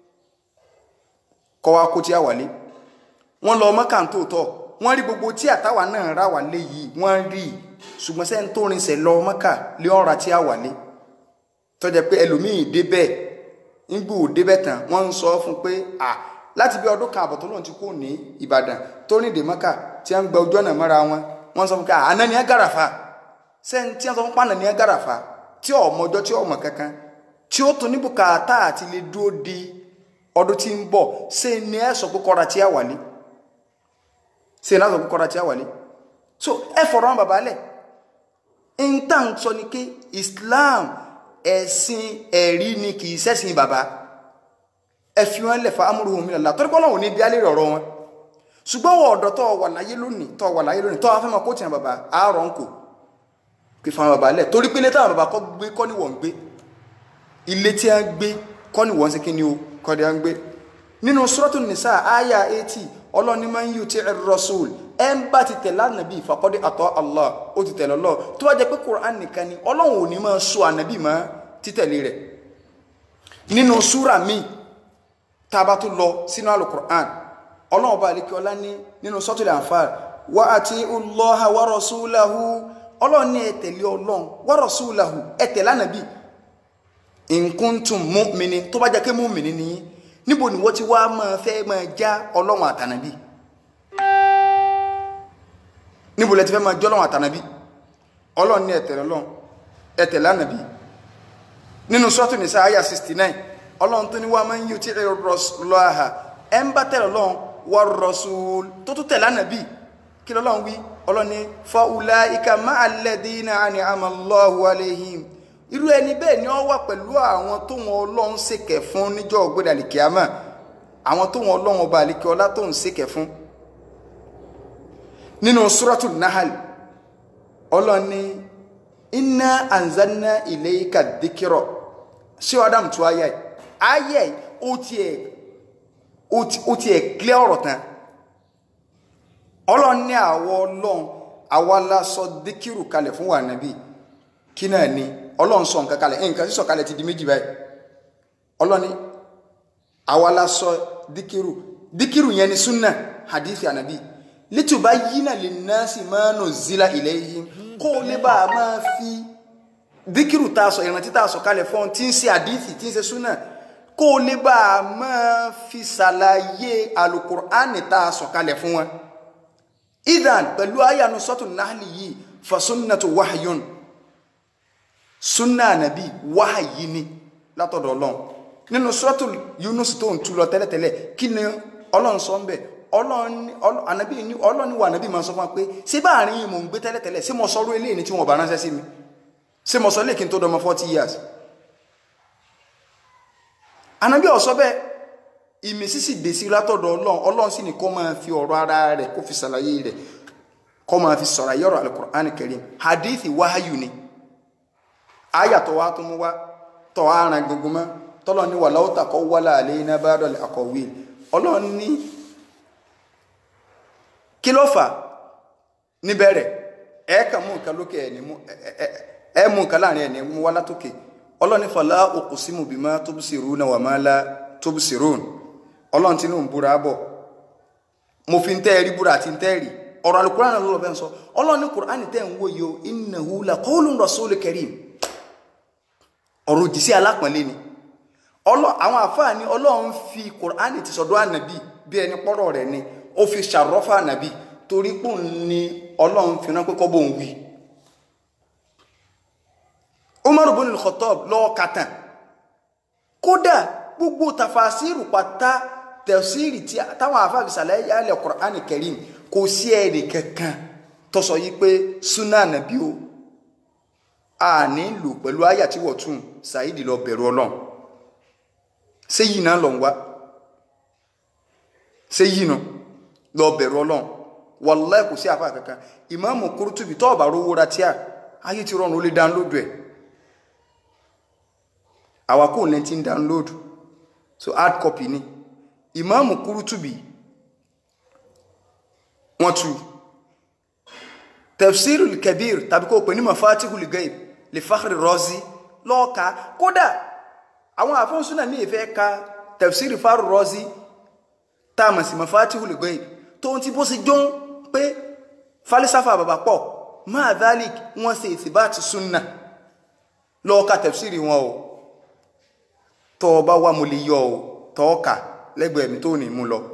kọ́wá kó tí a wà lé wọ́n lọ mọ́kà tó tọ̀ wọ́n rí gbogbo tí àtàwà náà rà wà lé yìí wọ́n rí ṣùgbọ́n sẹ́ni tó rinṣẹ́ lọ mọ́kà lé ọ̀rà tí a wà lé tó jẹ́ pé ẹlòmíì dé bẹ́ẹ̀ nígbò débẹ̀ tán wọ́n ń sọ fún pé à láti bí ọdún kan àbọ̀ tó lóun ti kú ní Ìbàdàn tó ní ìdèmọ́kà tí wọ́n ń gba ojú ọ̀nà mọ́ra wọn wọ́n sọ fún pé àná ni ẹ gàràfà sẹ́ni tí wọ́n sọ fún pàànà ni ẹ gàràfà tí ọmọ ọjọ́ tí ọmọ kankan tí ó tún ní bùkátà àti lè dúró di ọdún tí ń bọ̀ ṣé ni ẹ sọ pé kọ́ra tí a wàlé ṣé ni ẹ sọ pé kọ́ra tí a wàlé so ẹ fọ̀rọ̀ wọn bàbá lẹ̀ ń tà ń sọ ni pé Islam ẹ̀sìn ẹ̀rí ni kì í ṣẹ̀sìn bàbá ẹ fi wọn lẹ̀ fa amúrúhùn mi lọ́la torí pọ́nlọ́hùn ní bíálẹ̀ ọ̀rọ̀ wọn ṣùgbọ́n wọ́n ọ̀dọ́ tó wà láyé lónìí tó wà láyé lónìí tó wà fẹ́ máa kó tiẹ̀ bàbá àárọ̀ ń kò kí fa bàbá lẹ̀ torí pé ilé táwọn bàbá kọ́ gbé kọ́ ni wọ́n ń gbé ilé tí wọ́n gbé kọ́ ni wọ́n ń ṣe kí ni o kọ́ ni wọ́n ń gbé nínú Suratul Nisa àyà eighty ọlọ́ni máa ń yù tí rasul ẹ ń bá ti tẹ̀lé ànàbí faqad ata Allah ó ti tẹ̀lé Allah tó bá jẹ́ pé Qur'an nìkan ni ọlọ́run ò ní máa sọ ànàbí máa títẹ̀lé rẹ̀ nínú súra míì tá a bá tún lọ sínú alukur'an ọlọ́run bá alikẹ́ ọlá ní nínú suratul Anfal wa ati'u Allaha wa rasulahu ọlọ́run ní ẹ tẹ̀lé ọlọ́run wa rasulahu ẹ tẹ̀lé ànàbí in kuntum mu'minin tó bá jẹ́ pé mu'minin ni yín níbo ni wọ́n ti wá máa fẹ́ máa já ọlọ́run àtànàbí níbo lẹ ti fẹ́ máa jọ́ ọlọ́run àtànàbí ọlọ́run ní ẹ tẹ̀lé ọlọ́run ẹ tẹ̀lé ànàbí nínú sọ́tù nìsa àyà 69 ọlọ́run tó ní wá máa ń yíò tí ẹ lọ́ha ẹ ń bá tẹ̀lé ọlọ́run wà rasul tó tó tẹ̀lé ànàbí kí lọ́lọ́run wí ọlọ́run ní fa ulaika ma'a alladhina an'ama Allahu alayhim irú ẹni bẹ́ẹ̀ ni ó wà pẹ̀lú àwọn tó wọn ọlọ́run ṣèkẹ̀ fún níjọ́ ògbédà àlìkíyàmà àwọn tó wọn ọlọ́run ọba àlìkí ọlá tó ń ṣèkẹ̀ fún nínú suratul Nahl ọlọ́run ní inna anzalna ilayka dhikra ṣé adam tó ayé ayé ó tiẹ̀ ó tiẹ̀ clear ọ̀rọ̀ tán ọlọ́run ní àwọ ọlọ́run àwa la sọ díkìrù kalẹ̀ fún wa nàbí kí náà ni ọlọ́run sọ nǹkan kalẹ̀ nǹkan sísọ kalẹ̀ ti di méjì báyìí ọlọ́run ní àwa la sọ díkìrù díkìrù yẹn ni sunna hadithi ànàbí litubayyina linnasi ma nuzila ilayhim kó o lè bá a máa fi díkìrù tá a sọ ìrántí tá a sọ kalẹ̀ fún tí ń ṣe àdíìsì tí ń ṣe súnà kó o lè bá a máa fi ṣàlàyé alukur'ani tá a sọ kalẹ̀ fún wọn idan pẹ̀lú ayanu sọ́tún náàlì yìí fasunnatu wahyun sunna ànàbí wáhàyí ni látọ̀dọ̀ ọlọ́run nínú sọ́tún yunus tó ń tú lọ tẹ́lẹ̀tẹ́lẹ̀ kí ni ọlọ́run sọ ń bẹ̀ ọlọ́run wà ànàbí máa sọ fún wa pé ṣé bá àárín yìí mò ń gbé tẹ́lẹ̀tẹ́lẹ̀ ṣé mo sọrú eléyìí ni tí wọn bá ránṣẹ́ sí mi ṣé mo sọ lè kí n tó dọmọ forty years ànàbí ọ̀sọ́ bẹ́ẹ̀ ìmísísì dé sí látọ̀dọ̀ ọlọ́run ọlọ́run sì ní kó máa fi ọ̀rọ̀ ara rẹ̀ kó fi ṣàlàyé rẹ̀ kó máa fi sọ̀rọ̀ ayọ́rọ̀ alukur'an karim hadithi wáyù ni àyà tó wá tó mú wá tó wá ran gbogbo mọ́ tọ́lọ́ ní wà láwùtà kọ́ wálá àlẹ́ iná bá dọ̀lẹ̀ àkọ̀wé ọlọ́run ní kí ló fà níbẹ̀rẹ̀ ẹ kàn mú nǹkan lókè ẹ̀ ní mú ẹ mú nǹkan láàrin ẹ̀ ní mú wá látòkè ọlọ́run ní fala uqsimu bima tubsiruna wa ma la tubsirun ọlọ́run tí ló ń búra bọ̀ mo fi ń tẹ́ rí búra àti ń tẹ́ rí ọ̀rọ̀ alukóran náà lọ́wọ́ bẹ́ẹ̀ sọ ọlọ́run ní kùránì tẹ́ ń wòye o innahu la qawlun rasulil karim ọ̀rọ̀ òjìṣẹ́ alápọ̀nlé ni àwọn àfáà ní ọlọ́run fi kùránì ti sọ̀dọ̀ ànàbì bí ẹni pọ́rọ̀ rẹ̀ ni ó fi ṣàrọ́fà ànàbì torí pò ń ní ọlọ́run fi rán pé kọ́ bó ń wí. Umar ibn al-Khattab lọ́wọ́ kàtàn kódà gbogbo tafasiru pátá tẹ̀síìrì tí táwọn àfáàfi sàlẹ̀ yálẹ̀ Qur'ani Karim kò sí ẹ̀rì kankan tó sọ yí pé súnà nàbí o a ní lò pẹ̀lú àyà tí wọ́n tún Saidi lọ bẹ̀rù ọlọ́run ṣé yìí náà lọ ń wá ṣé yìí náà lọ bẹ̀rù ọlọ́run wallahi kò sí àfáà kankan Ìmáàmù Qurtubi tó ọ̀bà rówó ra tíà ayé ti rọrùn ó lè download ẹ̀ àwa kò lẹ́ni tí ń download so hard copy ni ìmáàmù Qurtubi wọ́n tú tafsirul kabir tàbí kó pè ní mafatihul ghaib li Fakhri Razi lọ́ọ̀ka kódà àwọn àfọ́nsúnà ní ìfẹ́ ka tafsir Fakhri Razi táàmà sí mafatihul ghaib tó ń ti bó sì jọ pé falisafa bàbá pọ̀ máa dhalik wọ́n ṣe ìtìbáàtì súnà lọ́ọ̀ka tafsir wọn o tọ́ ọ bá wà mo lè yọ ọ tọ́ọ̀kà lẹ́gbẹ̀ẹ́ mi tó ní mú lọ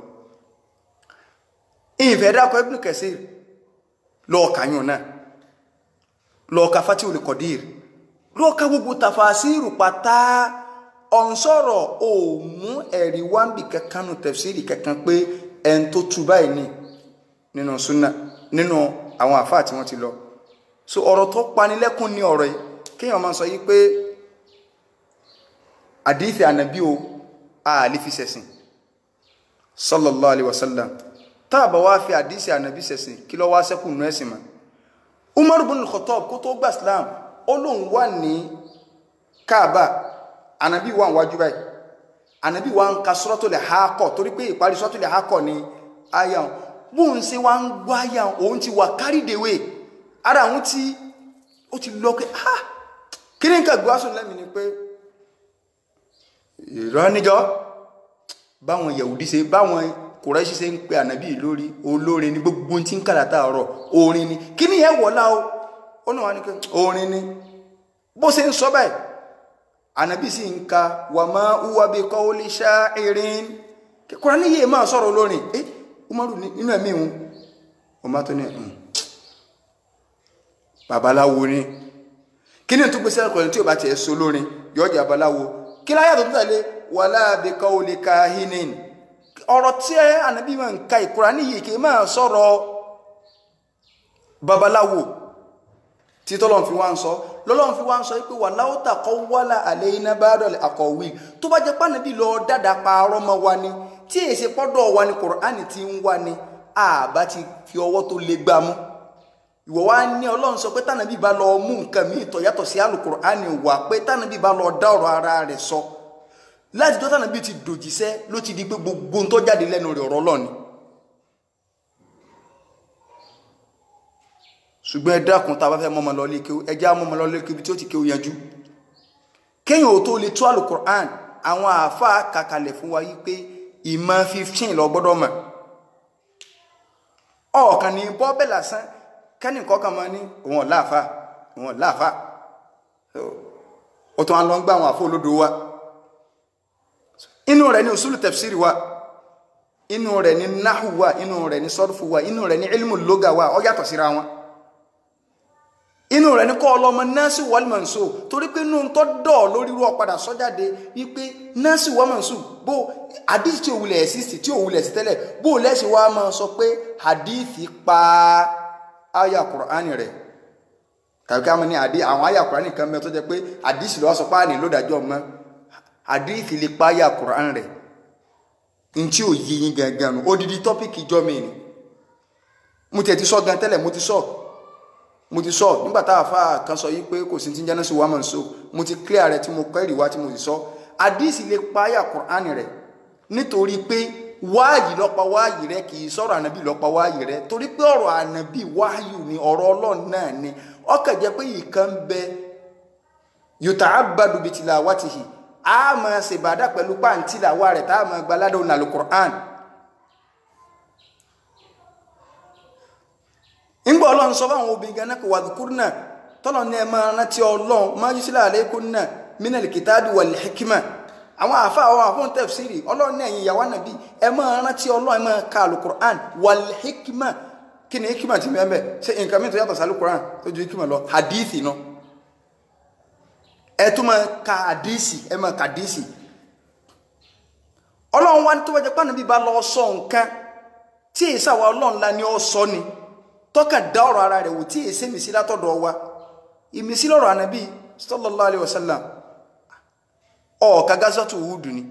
ìfẹ́ dákọ̀ Ibn Kathir lọ́ọ̀kà yùn náà lọ́ọ̀kà Fatihul Qadir lọ́ọ̀kà gbogbo tafasiru pátá ọ̀nsọ̀rọ̀ òmú ẹ̀rí wáńbì kankan nù tafsiri kankan pé ẹn tó tu báyìí ní nínú súnà nínú àwọn àfáà tí wọ́n ti lọ so ọ̀rọ̀ tó panilẹ́kùn ní ọ̀rọ̀ yìí kéèyàn máa sọ yìí pé àdífẹ́ ànàbí o ààlè fi sẹ̀sìn sallallahu alaihi wasallam tàbà wá fi àdísì ànàbí sẹ̀sìn kí lọ wá sẹ́kù nù ẹ̀sìn ma Umar ibn al-Khattab kó tó gbà Islam ó lóun wà ní Kaaba ànàbí wà wájú báyìí ànàbí wà ń ka Suratul Haqqah torí pé ìparí Suratul Haqqah ni àyà bóun ṣe wá ń gbọ́ àyà òun ti wà kárìdèwé ara àwọn tí ó ti lọ pé ah kí ní nǹkan gbọ́sùn lẹ́mìí ni pé ìrọ́níjọ́ báwọn yẹ̀wùdí ṣe báwọn kùrẹ́ṣì ṣe ń pe ànábì lórí olórin ní gbogbo tí ń kàdàtà ọ̀rọ̀ orin ni kí ni yẹn wọ̀lá o ó náà wá ní pé orin ni bó ṣe ń sọ báyìí ànábì sì ń ka wà máa wúwa bí kọ́ ó lè ṣá erin kíkúrá ní yìí máa sọ̀rọ̀ olórin ẹ umaru nínú ẹ̀mí ìhun ọmọ tó ní babaláwo ni kí ni tó gbèsè ẹ̀kọ́ tí ò bá tiẹ̀ so lórin yọjà babaláwo kí láyà tó tẹ̀lé wàlá àbíkọ́ olè kahinin ọ̀rọ̀ tí ànábì máa ń ka ìkura níyì kì í máa sọ̀rọ̀ babaláwo tí tọ́lọ́n fi wá ń sọ lọ́lọ́n fi wá ń sọ pé wà láwùtà kọ́ wálà àlẹ́ iná bá dọ̀lẹ̀ àkọ̀wé tó bá jẹ́ pànàbí lọ dáadáa parọ́ mọ́ wa ni tí èsì pọ́dọ̀ wa ni kùránì ti ń wá ni àbá ti fi ọwọ́ tó le gbá mú ìwọ wá ní ọlọ́run sọ pé tànàbí bá lọ mú nǹkan míì tó yàtọ̀ sí àlùkùránì wà pé tànàbí bá lọ dá ọ̀rọ̀ ara rẹ̀ sọ láti tó tànàbí ti dòjíṣẹ́ ló ti di pé gbogbo tó jáde lẹ́nu rẹ̀ ọ̀rọ̀ ọlọ́ni ṣùgbọ́n ẹ dákun tá a bá fẹ́ mọ́mọ́ lọ lékeu ẹ já mọ́mọ́ lọ lékeu bí tí ó ti kéwú yanjú kéèyàn ò tó lè tó àlùkùránì àwọn àáfàá kàkàlẹ̀ fún wa yí pé ìmọ̀ fifteen lọ gbọ́dọ̀ mọ̀ ọ̀kan ní bọ́ọ̀bẹ̀ lásán kẹ́nì kọ́kàn máa ní òun láàfà òun láàfà ó tún á lọ ń gbá àwọn àfọ olódo wa inú rẹ̀ ní usulu tafsiri wa inú rẹ̀ ní náhù wà inú rẹ̀ ní sọ́rùfù wà inú rẹ̀ ní ilmu lóga wà ó yàtọ̀ síra wọn inú rẹ̀ ní kọ́ ọlọ́mọ nọ́ọ̀sì wọ́lmọ̀nsó torí pé inú tó dọ̀ lórí irú ọ̀padà sọ́jáde wípé nọ́ọ̀sì wọ́lmọ̀nsó bó hadith tí òwúlẹ̀ ẹ̀ sísì tí òwúlẹ̀ sí tẹ́lẹ̀ bó lẹ́sìn wá máa sọ pé hadith pa aya Qur'ani rẹ̀ tàbí ká mọ̀ ní àdí àwọn aya Qur'ani kan mẹ́ tó jẹ́ pé hadith lọ́wọ́ sọ páàní ló dájọ́ mọ́ hadith lè pa aya Qur'ani rẹ̀ ntí ò yí yín gangan nù odidi tọ́pìkì jọ́ mi ni mo tiẹ̀ ti sọ gan tẹ́lẹ̀ mo ti sọ mo ti sọ nígbà tá a fa kan sọ yìí pé kò sí ti ń jẹ́nà sí wàmọ̀ nso mo ti clear rẹ tí mo kọ́ ìrìwá tí mo sì sọ àdìsí lè páyà Qur'an rẹ nítorí pé wáàyí lọ́pa wáàyí rẹ kì í sọ̀rọ̀ ànábì lọ́pa wáàyí rẹ torí pé ọ̀rọ̀ ànábì wáàyù ni ọ̀rọ̀ ọlọ́run náà ni ọkàn jẹ́ pé ìkan bẹ yuta'abbadu bi tilawatihi a máa ṣèbàdà pẹ̀lú pàǹtí làwa rẹ̀ tá a máa gbaládọ̀ nàlù Qur'an ńgbà ọlọ́run sọ fáwọn obìnrin gan náà kò wà dùkúrú náà tọ́lọ̀ ní ẹ máa rántí ọlọ́run máa yíṣẹ́ àlékún náà minal kitabi wal hikma àwọn àfa àwọn àfọ̀n tafsiri ọlọ́run ní ẹ̀yìn ìyàwó nàbí ẹ máa rántí ọlọ́run ẹ máa ka alukur'an wal hikma kí ni hikma ti mẹ́mẹ́ ṣe nǹkan mi tó yàtọ̀ sí alukur'an tó ju hikma lọ hadithi náà ẹ tún máa ka hadithi ẹ máa ka hadithi ọlọ́run wa ní tó wájú pàánù bí ba lọ sọ nǹkan tí èsà wa ọlọ́run la ní ọ sọ ni tọ́ka dá ọ̀rọ̀ ara rẹ̀ wò tí èsè mìsí látọ̀dọ̀ wa ìmìsí lọ́rọ̀ ànábì sallallahu alaihi wasallam ọ̀ọ̀ka gásọ́tù wúdù ni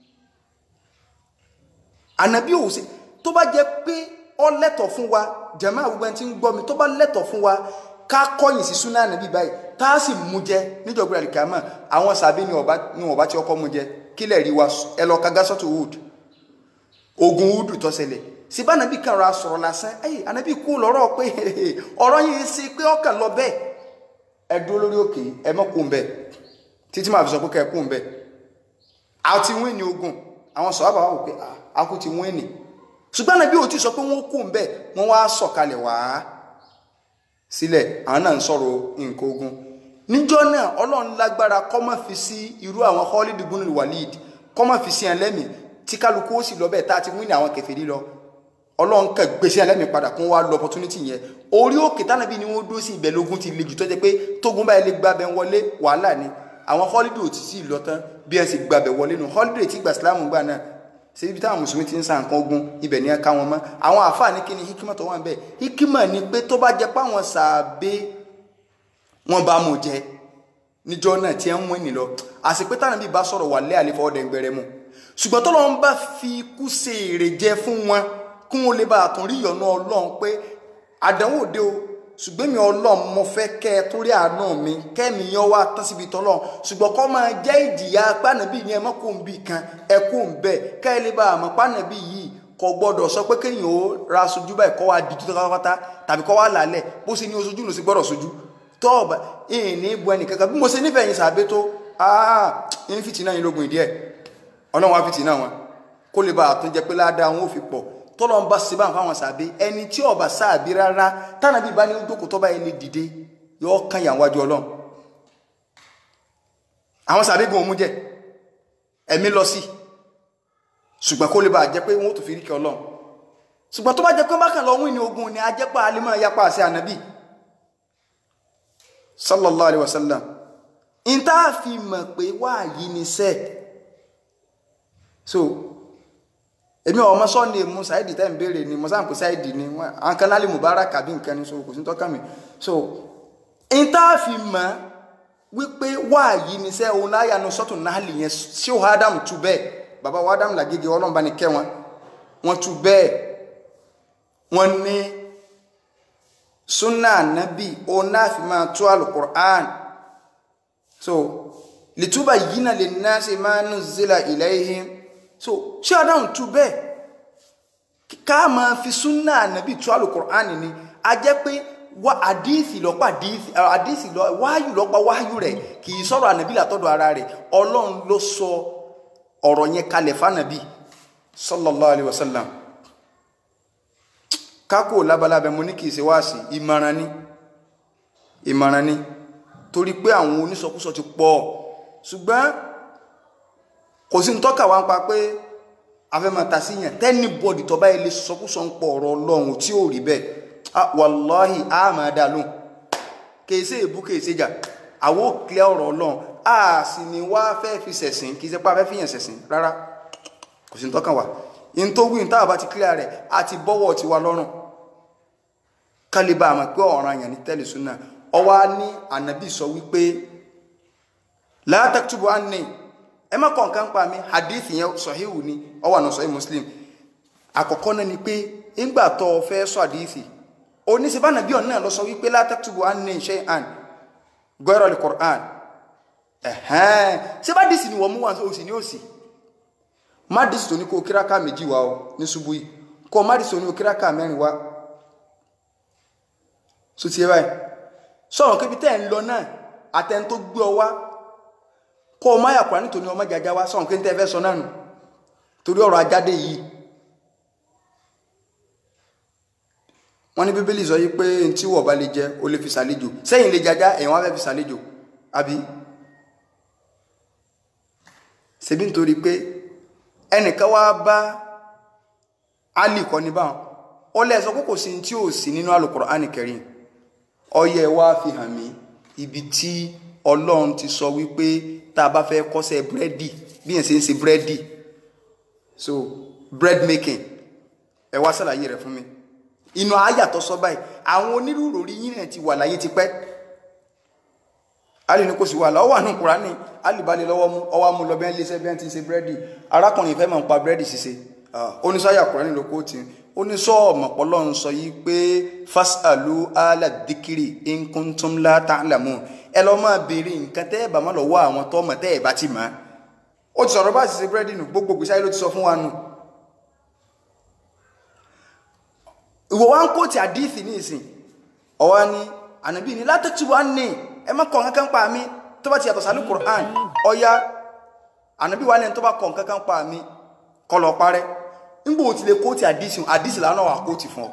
ànábì ò sí tó bá jẹ́ pé ọ lẹ́tọ̀ fún wa jẹ̀mọ́ àwùgbọ́n tí ń gbọ́ mi tó bá lẹ́tọ̀ fún wa ká kọ́yìn sí súnà ànábì báyìí tá a sì mú jẹ níjọba àlìkàmọ́ àwọn sàbí ni ọba tí ọkọ mú jẹ kílẹ̀ rí wa ẹ lọ ka gásọ́tù wúdù ogun wúdù tó ṣẹlẹ̀ síbá anabi kan ra sọ̀rọ̀ lásán ẹyìn anabi kú lọ́rọ̀ pé ọ̀rọ̀ yìí ṣe pé ọkàn lọ bẹ́ẹ̀ ẹ dúró lórí òkè ẹ mọ́ kú bẹ́ẹ̀ títí máa fi sọ pé kẹ́ ẹ kú bẹ́ẹ̀ a ti wín ní ogun àwọn sọ̀rọ̀ àbáwá wò pé a kú ti wín ní ṣùgbọ́n anabi ò ti sọ pé wọ́n kú bẹ́ẹ̀ wọ́n wá sọ̀kalẹ̀ wá sílẹ̀ àwọn náà ń sọ̀rọ̀ nǹkan ogun níjọ́ náà ọlọ́run lágbára kó má fi sí irú àwọn Khalid ibn Walid kó má fi sí ẹlẹ́mìí tí kálukú ó sì lọ bẹ́ẹ̀ tá a ti wín ní àwọn kèfèrí lọ ọlọ́run kẹ gbèsè ẹlẹ́mìí padà kún wá lọ opportunity yẹn orí òkè tánàbí ni wọ́n dúró sí ibẹ̀ lógún ti le jù tó jẹ́ pé tógun báyìí lè gbàbẹ̀ wọlé wàhálà ni àwọn holiday ò ti sí lọ tán bí ẹ sì gbàbẹ̀ wọlé nu holiday tí gbà sílámù gbà náà ṣe ibi táwọn mùsùlùmí ti ń sa nǹkan ogun ibẹ̀ ni ẹ ká wọn mọ́ àwọn àfáà ní kíni hikima tó wà ń bẹ̀ hikima ni pé tó bá jẹ́ pé àwọn sàbẹ wọn bá mú jẹ níjọ́ náà tí ẹ ń wé nìlọ àsìpé tánàbí bá sọ̀rọ̀ wà lé àlefọ ọdẹ gbẹrẹ mu ṣùgbọ́n tọ́lọ́run bá fi ikú ṣe èrè jẹ fún wọn kún ó lè bá àtún rí ìyọ̀nà ọlọ́run pé àdánwò dé o ṣùgbọ́n mi ọlọ́run mo fẹ́ kẹ́ ẹ torí àánú mi kẹ́mi yan wá tán síbi tọ́lọ́run ṣùgbọ́n kọ́ máa jẹ́ ìjìyà pánàbí ni ẹ mọ́ kó ń bì kan ẹ kó ń bẹ̀ kẹ́ ẹ lè bá àmọ́ pánàbí yìí kò gbọ́dọ̀ sọ pé kéèyàn ó ra sojú báyìí kọ́ wá di tó pátápátá tàbí kọ́ wá làálẹ̀ bó ṣe ní oṣojú ló sì gbọ́dọ̀ sojú tọ́ọ̀bà ìhìn ní bu ẹnì kankan bí mo ṣe nífẹ̀ẹ́ yín sàbẹ́ tó áá ń fìtì náà yín lógun ìdí ẹ̀ ọlọ́run wá fìtì náà wọn kó lè bá àtúnjẹ pé ládàá wọn ò fi pọ̀ tọ́lọ́ ń bá ṣe bá nǹkan àwọn sàbí ẹni tí ọba sáàbí rárá tánàbí bá ní jókòó tọ́ba ẹni dìde yóò kàn yà wájú ọlọ́run àwọn sàbí gun òun jẹ ẹ̀mí lọ sí ṣùgbọ́n kó lè bá jẹ́ pé wọ́n tó fi rí kí ọlọ́run ṣùgbọ́n tó bá jẹ́ pé bákan lọ wí ní ogun ni ajẹ́pá alimọ̀ yapa àṣẹ ànábì sallallahu alayhi wa sallam in tá a fi mọ̀ pé wáàyí ni sẹ́ẹ̀ so èmi ọmọ sọ́ọ̀nì mú sáìdì tẹ́ ń béèrè ni mo sáà ń pè sáìdì ni àwọn kan lálẹ́ mubarak àbí nǹkan ni so kò sí tọ́ka mi so n tá a fi mọ̀ wípé wáàyí ni sẹ́ òun láyà nu sọ́tún náà lè yẹn sí òun ádámù tu bẹ́ẹ̀ bàbá wa ádámù làgége ọlọ́mọba ni kẹ́ wọn wọn tu bẹ́ẹ̀ wọn ní sunna anabi òun náà fi máa tú alukur'an so lìtúbà yìí náà lè ná sí máa nù zila ilayhim so ṣé adáhùn tú bẹ́ẹ̀ ká máa fi súnà ànábì tú alukur'an ni a jẹ́ pé wá àdíìsì lọ́pàá àdíìsì àdíìsì lọ wáyù lọ́pàá wáyù rẹ̀ kì í sọ̀rọ̀ ànábì látọ̀dọ̀ ara rẹ̀ ọlọ́run ló sọ ọ̀rọ̀ yẹn kalẹ̀ fànàbì sallallahu alayhi wa sallam kákò labalábẹ mo ní kì í ṣe wáàsí ìmọ̀ràn ni ìmọ̀ràn ni torí pé àwọn onísọkúsọ ti pọ̀ ṣùgbọ́n kò sí tọ́ka wá ń pa pé afẹ́mọ́ ta sí yàn tẹ́ni bọ́ọ̀dì tó bá ilé sọkúsọ ń pọ̀ ọ̀rọ̀ ọlọ́run tí ò rí bẹ́ẹ̀ wàláhì á máa dá lóhùn kèsè èbú kèsè jà àwọ̀ kílẹ̀ ọ̀rọ̀ ọlọ́run a sì ní wá fẹ́ fi sẹ̀sìn kì í ṣe pé a fẹ́ fi yàn sẹ̀sìn rárá kò sí ní tọ́kàn wá in tó wí táwọn bá ti kílẹ̀ rẹ̀ a ti bọ́wọ́ ti wa lọ́rùn kálíbà àmọ́ pé ọ̀ràn yàn ní tẹ́lẹ̀ súnà ọwá ní ànábì sọ wípé la taktubu anni ẹ má kọ̀ nǹkan pa mi hadith yẹn sọ̀híhù ni ó wà ní sọ̀hí muslim àkọ́kọ́ náà ni pé ńgbà tó o fẹ́ sọ hadith oníṣẹ́bá nàbí ọ̀nà náà lọ sọ wípé la taktubu anni shay'an ghayra al-Qur'an ẹ̀hẹ́n ṣé bá dìsì ni wọ́n mú wọn òsì ní òsì má dìsì tó ní kó kíráká méjì wá o ní ṣubú yìí kó má dìsì tó ní kó kíráká mẹ́rin wá so ti yẹ báyìí sọ̀rọ̀ kébi tẹ́ ẹ̀ ń lọ náà àtẹn tó gbé ọ wá kó o má yà kúrò nítorí ọmọ jàjà wá sọ̀rọ̀ kébi tẹ́ ẹ fẹ́ sọ náà nù torí ọ̀rọ̀ ajáde yìí wọ́n ní bíbélì sọ yìí pé tí wọ́n bá lè jẹ o lè fi ṣàlejò sẹ́yìn lè jàjà ẹ̀yìn wọn fẹ́ fi ṣàlejò àbí ṣebí nítorí pé ẹnìkan wá bá Ali kọ́ ní báwọn ó lẹ́sọ kókò sí tí ò sí nínú Al-Qur'ani Karim ọyẹ wá fi hàn mí ibi tí ọlọ́run ti sọ wípé tá a bá fẹ́ kọ́ṣẹ́ búrẹ́dì bí yẹn ṣe ń ṣe búrẹ́dì so bread making ẹ wá ṣàlàyé rẹ̀ fún mi inú ayàtọ̀ sọ báyìí àwọn onírúurú orí yín náà ti wà láyé tipẹ́ alì ní kò sí wà láwọ́ wà ní Kùránì alìbalẹ̀ lọ́wọ́ mú ọwọ́ mú lọ bẹ́ẹ̀ léṣẹ́ bẹ́ẹ̀ ti ń ṣe búrẹ́dì arákùnrin ìfẹ́ máa ń pa búrẹ́dì ṣíṣe oníṣáyà Kùránì ló kó tì oníṣọ́ ọ̀mọ̀pọ̀lọ́ ń sọ yìí pé fasalu ala dikiri in kuntum la ta'lamun ẹ lọ máa béèrè nǹkan tẹ́ ẹ bá má lọ́wọ́ àwọn tó mọ̀ tẹ́ ẹ bá ti mọ̀ ó ti sọ̀rọ̀ bá ti ṣe búrẹ́dì nù gbogbo gbèsè ayé ló ti sọ fún wa nù. ìwọ wa ń kó ti àdíìsì ní ìsìn ọwọ́ ni ànábì ní látọ̀tù wa ní ẹ má kọ̀ nǹkan pa mi tó bá ti yàtọ̀ sálú Qur'an ọ̀ya ànábì wa ní tó bá kọ̀ nǹkan pa mi kọ́ lọ parẹ́ nígbà ó ti lè kóòtì àdísì àdísì lánà wà kóòtì fún ọ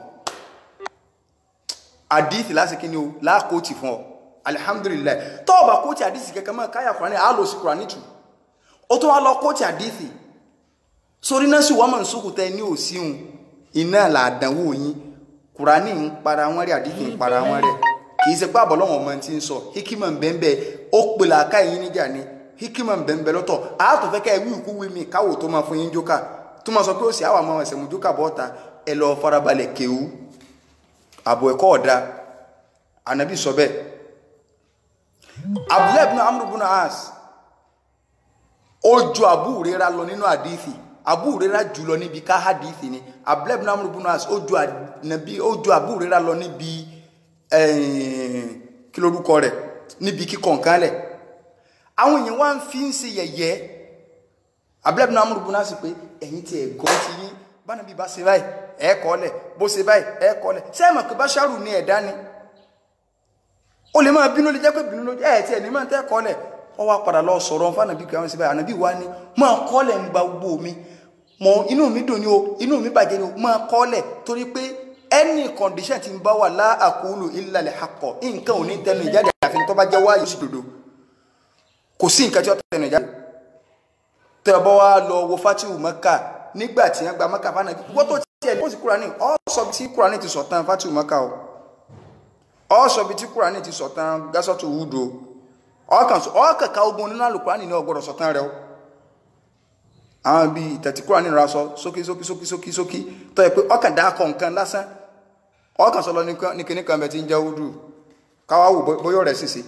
àdísì láti kí ni o láàkóòtì fún ọ alihamdulilayi tó o bá kóòtì àdísì kẹkẹ mọ káyà kúránì á lọ sí kúránì tù ó tó wá lọ kóòtì àdísì sórí náà sì wọ́n mọ̀ nsókù tẹ ní òsíhun iná làdánwò yín kúránì ń para wọn rí àdísì ń para wọn rẹ kì í ṣe pé àbọ̀ lọ́wọ́ ọmọ ti ń sọ hikima ń bẹ́ẹ̀ ó pè làákà yín níjà ni hikima ń bẹ́ẹ̀ lọ́tọ̀ àátọ̀ fẹ́ kẹ́ ẹ wí ìkú wí mi káwò tó máa fún yín jókà tó máa sọ pé ó sì àwọn ọmọ ẹsẹ̀ mojú kàbọ̀ ọ̀ta ẹ lọ farabalẹ̀ kéwú àbọ̀ ẹ̀kọ́ ọ̀dà ànábì sọ bẹ́ẹ̀ abdullahi ibn amr ibn as ó ju Abu Huraira lọ nínú àdìsí Abu Huraira jù lọ níbi ká àdìsí ni abdullahi ibn amr ibn as ó ju ànábì ó ju Abu Huraira lọ níbi kí lórúkọ rẹ̀ níbi kíkọ̀ nǹkan lẹ̀ àwọn èèyàn wá ń fi ń ṣe yẹ̀yẹ́ abúlẹ́bùnà amúrùbùnà sì pé ẹ̀yin tí ẹ̀ gọ́ ti yín bánà bí bá ṣe báyìí ẹ̀ kọ́ lẹ̀ bó ṣe báyìí ẹ̀ kọ́ lẹ̀ ṣé ẹ̀ mọ̀ pé báṣárù ní ẹ̀dá ni ó lè máa bínú lè jẹ́ pé bínú ló ẹ̀ tí ẹ̀ ní máa tẹ́ kọ́ lẹ̀ ọ wá padà lọ sọ̀rọ̀ fún ànàbí kí wọ́n ṣe báyìí ànàbí wa ni máa kọ́ lẹ̀ ń gba gbogbo mi mọ inú mi dùn ní o inú mi bàjẹ́ ni o máa kọ́ lẹ̀ torí pé any condition ti ń bá wà láàkúlù illa al-haqq nǹkan ò ní tẹnu ìjáde àfi tó bá jẹ́ wáyé sí dodo kò sí nǹkan tí ó tẹnu ìjáde tẹ́ ọbọ̀ wá lọ wo fatihu maka nígbà tí wọ́n gba maka fana wọ́n tó tiẹ̀ ní kúránì ọ́ sọ bí tí kúránì ti sọ̀tàn fatihu maka o ọ́ sọ bí tí kúránì ti sọ̀tàn gásọ́tù wúdo ọ́ kàkà ogun nínú àlùkùránì ní ọgbọ́dọ̀ sọ̀tàn rẹ o àwọn bíi ìtẹ̀tí kúránì ra sọ sókí sókí sókí sókí sókí tọ́ ẹ pé ọkàn dá kọ̀ nǹkan lásán ọkàn sọ lọ ní kíní kan bẹ ti ń jẹ́ wúdù káwá wò bóyá rẹ̀ sì sí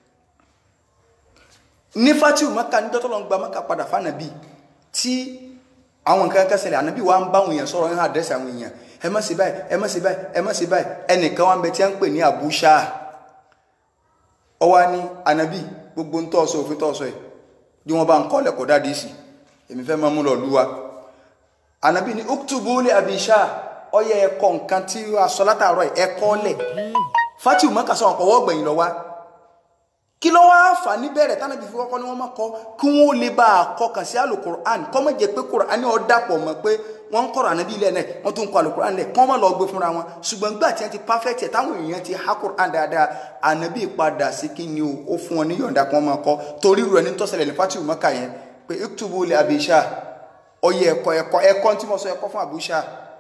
ní fatihu maka ní dọ́tọ́ lọ ń gba maka padà fánàbí tí àwọn nǹkan kan ṣẹlẹ̀ ànábì wa ń bá àwọn èèyàn sọ̀rọ̀ ní àdírẹ́sì àwọn èèyàn ẹ má ṣe báyìí ẹ má ṣe báyìí ẹ má ṣe báyìí ẹnìkan wa ń bẹ tí a ń pè ní Abu Shah ọwọ́ ni ànábì gbogbo ń tọ́ ọ̀sọ̀ òfin tọ́ ọ̀sọ̀ ẹ̀ bí wọ́n bá ń kọ́lẹ̀ kọ́ dáadé sí èmi fẹ́ máa mú lọ lúwa ànábì ni uktubu li Abi Shah ọyẹ ẹ̀kọ́ nǹkan tí a sọ látàárọ̀ ẹ̀kọ́ lẹ̀ fatihu maka sọ ọ̀pọ̀ wọ́gbẹ̀yìn lọ wá kí ló wá fà níbẹ̀rẹ̀ tánàbí fi kọ́kọ́ ní wọ́n máa kọ́ kí wọ́n lè bá a kọ́ kàn sí alukur'an kọ́ mọ̀ jẹ́ pé kur'an ọ̀ dàpọ̀ mọ́ pé wọ́n ń kọ́rọ̀ ànábì ilẹ̀ náà wọ́n tún ń kọ́ alukur'an lẹ̀ kọ́ mọ̀ lọ gbé fúnra wọn ṣùgbọ́n gbà tí wọ́n ti perfect ẹ̀ táwọn èèyàn ti ha kur'an dáadáa ànábì padà sí kí ni o ó fún wọn ní yọ̀ǹda kí wọ́n máa kọ́ torí rẹ̀ ní tọ́sẹ̀lẹ̀ ní fatihu maka yẹn pé iktubu li Abi Shah ọyẹ ẹ̀kọ́ ẹ̀kọ́ ẹ̀kọ́ tí mo sọ ẹ̀kọ́ fún àbúṣà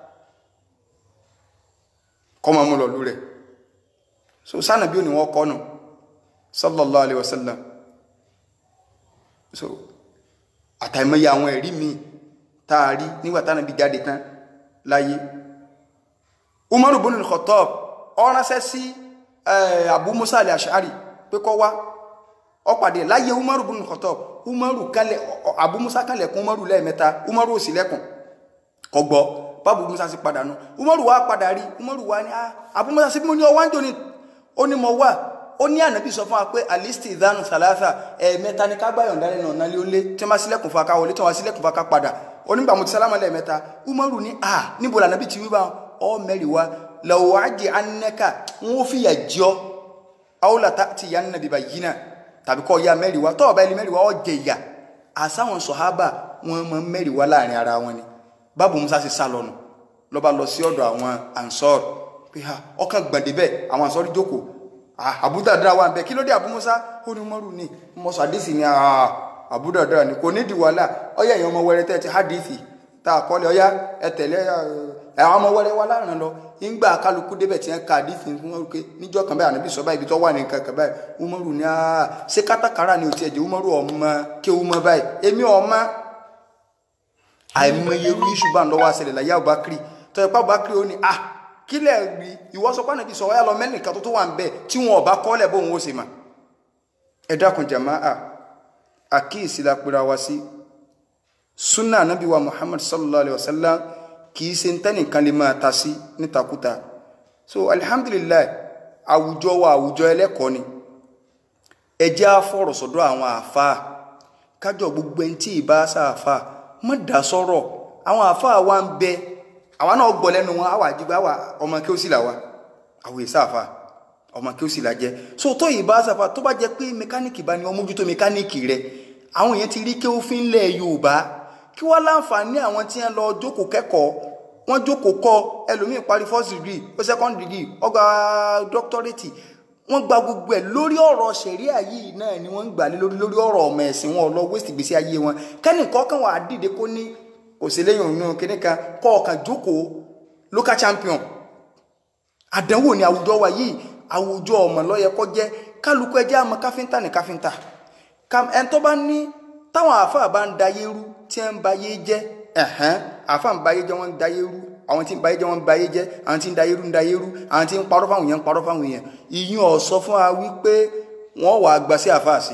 kọ́ máa mú lọ lú rẹ̀ so sánà bí ó ní wọ́n kọ́ nù sallallahu alaihi wasallam so àtàìmọye àwọn ẹ̀rí mi táàrí nígbà tánà bí jáde tán láyé umaru bin al-khattab ó ránṣẹ́ sí abu musa al-ash'ari pé kó wá ó pàdé láyé umaru bin al-khattab umaru kalẹ̀ abu musa kalẹ̀ kún umaru lẹ́ẹ̀mẹ́ta umaru ò sí lẹ́kùn kò gbọ́ bábu musa sì padà nù umaru wá padà rí umaru wá ní abu musa sí bí mo ní ọwá ń jò ní ó ní mo wà ó ní ànábì sọ fún wa pé alisti ìdánù sàlásà ẹ̀ẹ̀mẹ́ta ní ká gbáyọ̀ ńdálẹ́ náà nálé ó lé tí wọ́n bá sílẹ̀kùn fún aká wọlé tí wọ́n bá sílẹ̀kùn fún aká padà onígbà mo ti sálámà lẹ́ẹ̀mẹ́ta umaru ní à níbo lànàbì ti wí bá ọ mẹ́rin wa lọ́wọ́ àjẹ́ anẹ́ka wọn ó fìyà jọ àwòlàtà ti yà nàbì bá yìí náà tàbí kọ́ ya mẹ́rin wa tọ́ọ̀bá ẹni mẹ́rin wa ọ jẹ ìyà àsáwọn sọ̀hábà wọn mọ mẹ́rin wa láàrin ara wọn ni báàbù musa sì sá lọ́nu lọ́ba lọ sí ọ̀dọ̀ àwọn ansọ́ọ̀rù pé ha ọkàn gbọ̀ndé bẹ́ẹ̀ àwọn ansọ́ọ̀rù jókòó àbúdàdà wà bẹ́ẹ̀ kí ló dé àbúmọ́sá ó ní mọ́rù ní mọ́sọ̀ àdìsí ni àbúdàdà ni kò nídìí wàhálà ọyá èèyàn ọmọ wẹrẹ tẹ́ ti hádìsí tá a kọ́lé ọyá ẹ tẹ̀lé àwọn ọmọ wẹrẹ wa láàrin lọ ńgbà kálukú débẹ̀ tí wọ́n ka àdìsí fún wọn pé níjọ́ kan báyìí ànábì sọ báyìí ibi tó wà ní nǹkan kan báyìí umaru ni ṣé kátàkárà ni ò tiẹ̀ jẹ́ umaru ọmọ kí umọ báyìí èmi ọmọ àìmọye irú iṣu bá ń lọ́wọ́ àṣẹlẹ̀ láyé àbúbákiri tọ́ ipá àbúbákiri ó ní ah kílẹ̀ rí ìwọ sọ pé ànábì sọ wáyà lọ mẹ́nìkan tó tó wà ń bẹ̀ tí wọn ọba kọ́lẹ̀ bóun ó sì mà ẹ dákun jàmáà àkíyèsí la pera wa sí sunna anabi wa muhammad sallallahu alaihi wasallam kì í ṣe ń tẹ́nìkan lè máa ta sí nítakúta so alhamdulillah àwùjọ wa àwùjọ ẹlẹ́kọ̀ọ́ ni ẹ jẹ́ á fọ̀rọ̀ sọ́dọ̀ àwọn àáfàá kájọ gbogbo ẹni tí ì bá sáàfàá mọ́ dá sọ́rọ̀ àwọn àáfàá wa ń bẹ àwa náà gbọ́ lẹ́nu wọn àwa àdìgbà wa ọmọ kí ó sì là wa àwọn èsì àáfàá ọmọ kí ó sì là jẹ so tó ì bá sáàfàá tó bá jẹ pé mẹkáníìkì bá ní ọmọ ojútó mẹkáníìkì rẹ àwọn èèyàn ti rí kí ó fi ń lẹ̀ yorùbá kí wọ́n láǹfààní àwọn tí wọ́n lọ jókòó kẹ́kọ̀ọ́ wọ́n jókòó kọ́ ẹlòmíín parí first degree ó second degree ó gba doctorate wọ́n gba gbogbo ẹ̀ lórí ọ̀rọ̀ ṣẹ̀ríà yìí náà ni wọ́n ń gbà lé lórí lórí ọ̀rọ̀ ọmọ ẹ̀sìn wọn lọ waste ìgbésí ayé wọn kẹ́nì kọ́kàn wà á dìde kó ní òṣèléyìn òun kíní kan kọ́ ọ̀kan jókòó local champion àdánwò ní àwùjọ wa yìí àwùjọ ọmọ lọ́yẹ kọ́ jẹ́ kálukú ẹjẹ́ àmọ́ káfíńtà ní káfíńtà ẹni tó bá ní táwọn àáfàá bá ń dayé rú tí ń bayé jẹ́ ẹ̀hẹ́n àáfàá ń bayé jẹ́ wọ́n ń dayé rú àwọn tí ń bayé jẹ́ wọ́n ń bayé jẹ́ àwọn tí ń dayé rú ń dayé rú àwọn tí ń parọ́ fáwọn èèyàn ń parọ́ fáwọn èèyàn ìyún ọ̀sọ́ fún wa wípé wọ́n wàá gbà sí àáfàá sí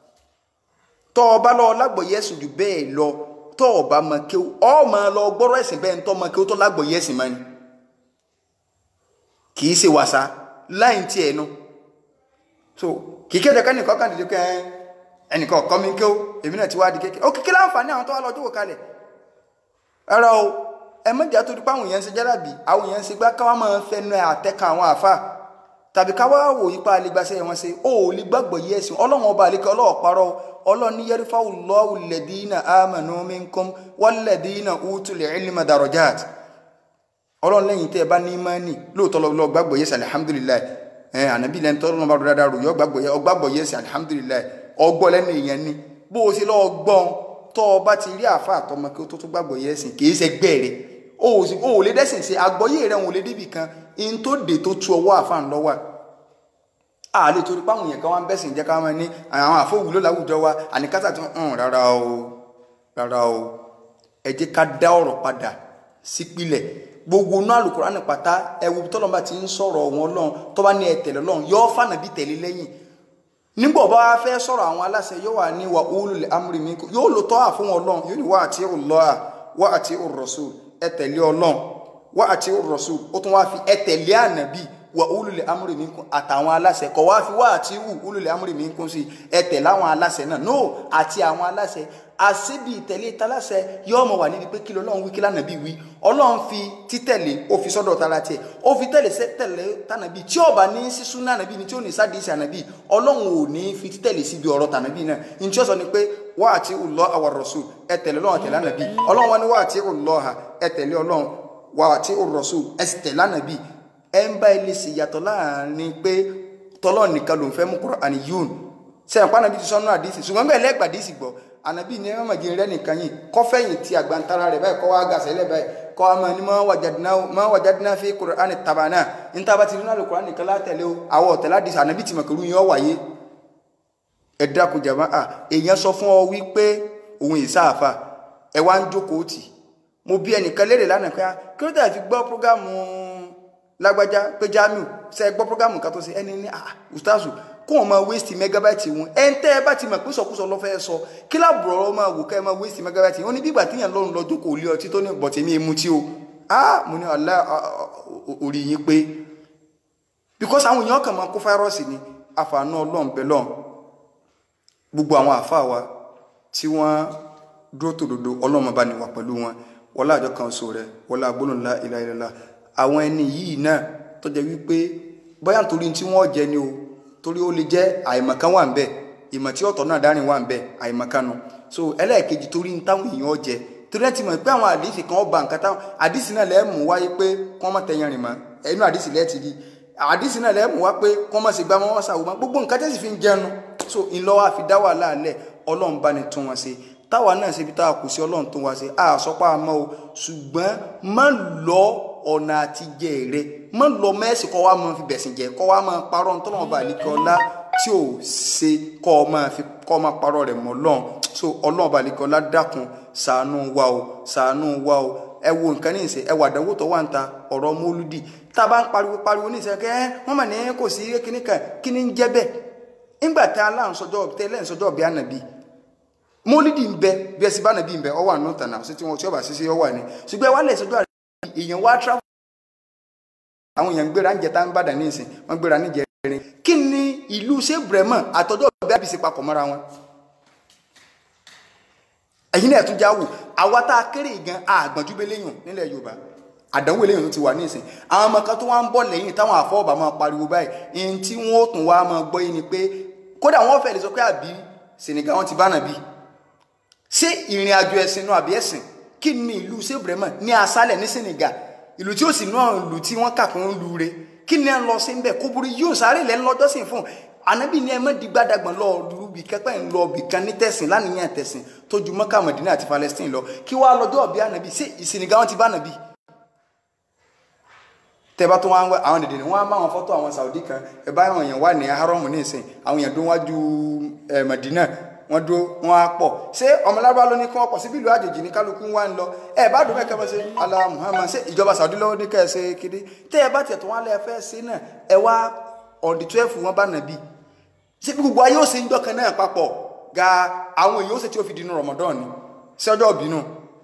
tọ́ ọ bá lọ lágbọ̀ọ́yé ẹ̀sìn jù bẹ́ẹ̀ lọ tọ́ ọ bá mọ kí ọ máa lọ gbọ́rọ̀ ẹ̀sìn bẹ́ẹ̀ ń tọ́ mọ kí ó tọ́ lágbọ̀ọ́yé ẹ̀sìn mọ́ ni kì í ṣe wàsá láì tí ẹ̀ nu so kì í kéde kẹ́nìkan kàn dìde kẹ́ ẹnìkan ọ̀kọ́ mi kí ó èmi náà ti wá di kékeré ó kíkí láǹfààní àwọn tó wá lọ jókòó kalẹ̀ ẹ̀rọ o ẹ mẹ́jà tó di pé àwọn èèyàn ń ṣe jẹ́ràbì àwọn èèyàn ń ṣe gbá káwá máa ń fẹnu àtẹ́ka àwọn àfa tàbí káwá wò yípa àlegbàṣẹ́ wọn ṣe ó ò lè gbàgbọ́ yí ẹ̀sìn ọlọ́run ọba àlekẹ́ ọlọ́ọ̀ parọ́ ọlọ́run ní yẹrìfáwù lọ́wù lẹ́dínà àmànú minkum wal-ladina utul ilma darajat ọlọ́run lẹ́yìn tẹ́ ẹ bá ní mọ́nì lóòótọ́ lọ gbàgbọ́ yẹ́sì alihamudulilayi ẹ̀ ànábì lẹ́ni tọ́ lọ́nà bá rọ̀ dáadáa rò yọ gbàgbọ́ yẹ́sì alihamudulilayi ọgbọ́ lẹ́nu èèyàn ni bó o ṣe lọ́ọ́ gbọ́n tọ́ ọ bá ti rí àfa àtọmọ kí o tó tó gbàgbọ́ yẹ́sìn kì í ṣe gbẹ́ rẹ̀ o ò lè dẹ́sìn ṣe àgbọ́yé rẹ̀ wọn ò lè débì kan in tó dé tó tu ọwọ́ àfa ń lọ́wọ́ a lè torí páwọn èèyàn kan wá ń bẹ́sìn jẹ́ ká máa ní àwọn àfọwùlò láwùjọ wa àníkásà tó ń rárá o rárá o ẹ jẹ́ ká dá ọ̀rọ̀ padà sípìlẹ̀ gbogbo náà Al-Qur'ani pátá ẹwù tọ́lọ́mà ti ń sọ̀rọ̀ wọn lọ́n tó bá ní ẹ tẹ̀lé lọ́n yọ fànà bí tẹ̀lé lẹ́yìn nígbà bá wá fẹ́ sọ̀rọ̀ àwọn aláṣẹ yóò wà ní wa ulul amri minkum yóò lò tọ́ àfún ọlọ́run yóò ní wa ati'u Allah wa ati'u rasul ẹ tẹ̀lé ọlọ́run wa ati'u rasul ó tún wá fi ẹ tẹ̀lé ànàbí wa ulul amri minkum àtàwọn aláṣẹ kọ̀ wá fi wa ati'u ulul amri minkum sí ẹ tẹ̀lé àwọn aláṣẹ náà no àti àwọn aláṣẹ àṣebi ìtẹ̀lé taláṣẹ yóò mọ̀ wà níbi pé kí lọ́lọ́run wí kí lánàbí wí ọlọ́run fi títẹ̀lé ó fi sọ́dọ̀ tara tiẹ̀ ó fi tẹ̀lé tẹ̀lé tànàbí tí ó bá ní sísún nànàbí ni tí ó ní sádìsì ànàbí ọlọ́run ò ní fi títẹ̀lé síbi ọ̀rọ̀ tànàbí náà ní tí ó sọ ni pé wá àti Allah àwa rasul ẹ tẹ̀lé ọlọ́run tẹ̀lé ànàbí ọlọ́run wá ní wá àti Allah ẹ tẹ̀lé ọlọ́run wá àti rasul ẹ sì tẹ̀lé ànàbí ẹ ń bá ilé sì yàtọ̀ láàrin pé tọ́lọ́ nìkan ló ń fẹ́ mú Kùránì yún sẹ́yìn pa ànàbí ti sọ́nù àdìsí ṣùgbọ́n bẹ́ẹ̀ lẹ́gbàdìsí gbọ́ ànábì ní ẹ̀rọ màgì rẹ nìkan yìí kọ́fẹ́yìn tí àgbàntara rẹ̀ báyìí kọ́ wá gàṣẹ́ lẹ́ báyìí kọ́ wa máa ní máa wàjádínà fi kùránì tàbánà níta bá ti rí náà lè kùránì kan látẹ̀lé o àwọ̀ ọ̀tẹ̀lá dìsà ànábì tí màkàrú yẹn ọ wáyé ẹ dákun jàmá à èèyàn sọ fún ọ wípé òun ìsáàfà ẹ wá ń jókòó tì mo bí ẹnìkan léèrè lánàá pé kí ló dé fi gbọ́ prógámù lágbájá pé Jamiu ṣe gbọ́ prógámù kan tó ṣe ẹni ní ah ustazu kó wọn máa waste megabyte wọn ẹ ń tẹ́ ẹ bá ti mọ̀ pé sọkúsọ lọ́fẹ́ sọ kí láàbùrọ̀ máa wò ká ẹ máa waste megabyte wọn ní bí ìgbà tíyàn lọ́run lọ́jọ́ kò lé ọtí tó ní bọ̀tí mi mú tí o ah mo ní ọ̀la orí yín pé because àwọn èèyàn kàn máa kó fáírọ́ọ̀sì ni àfààní ọlọ́run bẹ́ẹ̀ lọ́run gbogbo àwọn àfáà wa tí wọ́n dúró tòdodo ọlọ́run bá ní wà pẹ̀lú wọn wọlá àjọ kan so rẹ wọlá agbóhùnlá ilá ilá àwọn ẹni yìí náà tó jẹ́ wípé bóyá nítorí tí wọ́n jẹ ni o torí ó lè jẹ́ àìmọ̀kan wà ń bẹ ìmọ̀ tí ọ̀tọ̀ náà dárìn wà ń bẹ àìmọ̀kan nu so ẹlẹ́ẹ̀kejì torí ń táwọn èèyàn jẹ torí ẹ ti mọ̀ pé àwọn àdìsí kan ọba nǹkan táwọn àdìsí náà lẹ́ẹ̀ mú wáyé pé kọ́ mọ̀ tẹ̀yàn rìn mọ́ ẹnu àdìsí lẹ́ẹ̀ ti rí àdìsí náà lẹ́ẹ̀ mú wá pé kọ́ mọ̀ sí gbá mọ́ wọ́n sàwọ́ mọ́ gbogbo nǹkan tẹ́sí fi ń jẹun so ńlọ́wọ́ àfi dá wàhálà alẹ́ ọlọ́run bá ní tún wọn ṣe táwa náà ṣe bí táwa kù sí ọlọ́run tó wá ṣe àsọpá àmọ́ o ṣùgbọ́n má lọ ọ̀nà àtijẹ́ rẹ má lọ mẹ́sì kọ́ wa máa fi bẹ̀sìn jẹ́ kọ́ wa máa parọ́ ntọ́nà bá àlekè ọlá tí ò ṣe kọ́ ọ máa fi kọ́ ọ máa parọ́ rẹ̀ mọ́ lọ́n so ọlọ́run bá àlekè ọlá dákun ṣàánú wa o ṣàánú wa o ẹ wo nǹkan ní ìsìn ẹ wà àdánwò tó wà ń ta ọ̀rọ̀ mólúdì tá a bá ń pariwo pariwo ní ìsìn kẹ́ wọ́n mà ní kò sí kíní kan kíní ń jẹ́ bẹ́ẹ̀ ńgbà tá a láǹsọjọ́ tẹ́lẹ̀ ń sọjọ́ bí ànàbí mólídì ń bẹ bí ẹsìn bá nàbí ń bẹ ọwọ àná tànà sí tí wọn tí ọba ṣiṣẹ ọwọ ni ṣùgbọ́n wà lẹ̀ sọjọ́ àrẹ èèyàn wá travel àwọn èèyàn gbéra ń jẹta ń bàdà ní ìsìn wọn gbéra ní jẹrin kí ni ìlú ṣé brẹmọ àtọjọ́ bí àbísí papọ̀ mọ́ra wọn. ẹ̀yin náà tún já wò àwa tá a kéré gan àgbọ̀njú bẹ́ẹ̀ léyìn nílẹ̀ Yorùbá àdánwò eléyìí ti wà ní ìsìn àwọn ọmọ kan tó wá ń bọ̀ lẹ́yìn táwọn àfọwọ́bà máa pariwo báyìí ẹni tí wọ́n ó tún wá máa gbọ́ yìí ni pé kódà wọ́n fẹ́ lè sọ pé àbí Senegal wọn ti bá nàbí ṣé ìrìn àjò ẹ̀sìn náà àbí ẹ̀sìn kí ni ìlú sèbrèmọ ní asálẹ̀ ní Senegal ìlú tí ó sì náà ìlú tí wọ́n kà kún lu re kí ni ẹ lọ sí nbẹ kó burú yóò sáré lẹ lọ́jọ́ sìn fún anabi ni ẹ má di gbàdàgbọn lọ lùbí kẹpẹ ń lọ bì kan ní tẹsìn lánìyàn tẹsìn tó ju Mọ́kà Mọdínà àti Palestine lọ kí wàá lọ́jọ́ bí anabi ṣé Senegal wọn ti bá anabi tẹ́bá tó wọ́n àwọn dèdè ni wọ́n á bá àwọn fọ́tò àwọn Saudi kan ẹ bá àwọn èèyàn wà ní haramu ní ìsìn àwọn èèyàn dún wájú ẹ Madina wọ́n dúró wọ́n á pọ̀ ṣé ọmọlábá ló ní kí wọ́n pọ̀ síbi ìlú àjèjì ní kálukú wá ń lọ ẹ bá dùn mẹ́kẹ́ bá ṣe ala Muhammad ṣé ìjọba Saudi lọ́wọ́ ní kẹ́ ẹ ṣe kéde tẹ́ ẹ bá tiẹ̀ tó wọ́n lẹ́ fẹ́ ṣe náà ẹ wá on the twelve wọn bá nàbí ṣé bí gbogbo ayé ó ṣe ń dọ́kan náà papọ̀ ga àwọn èèyàn ó ṣe tí ó fi dínú Ramadan ni ṣé ọjọ́ ìbínú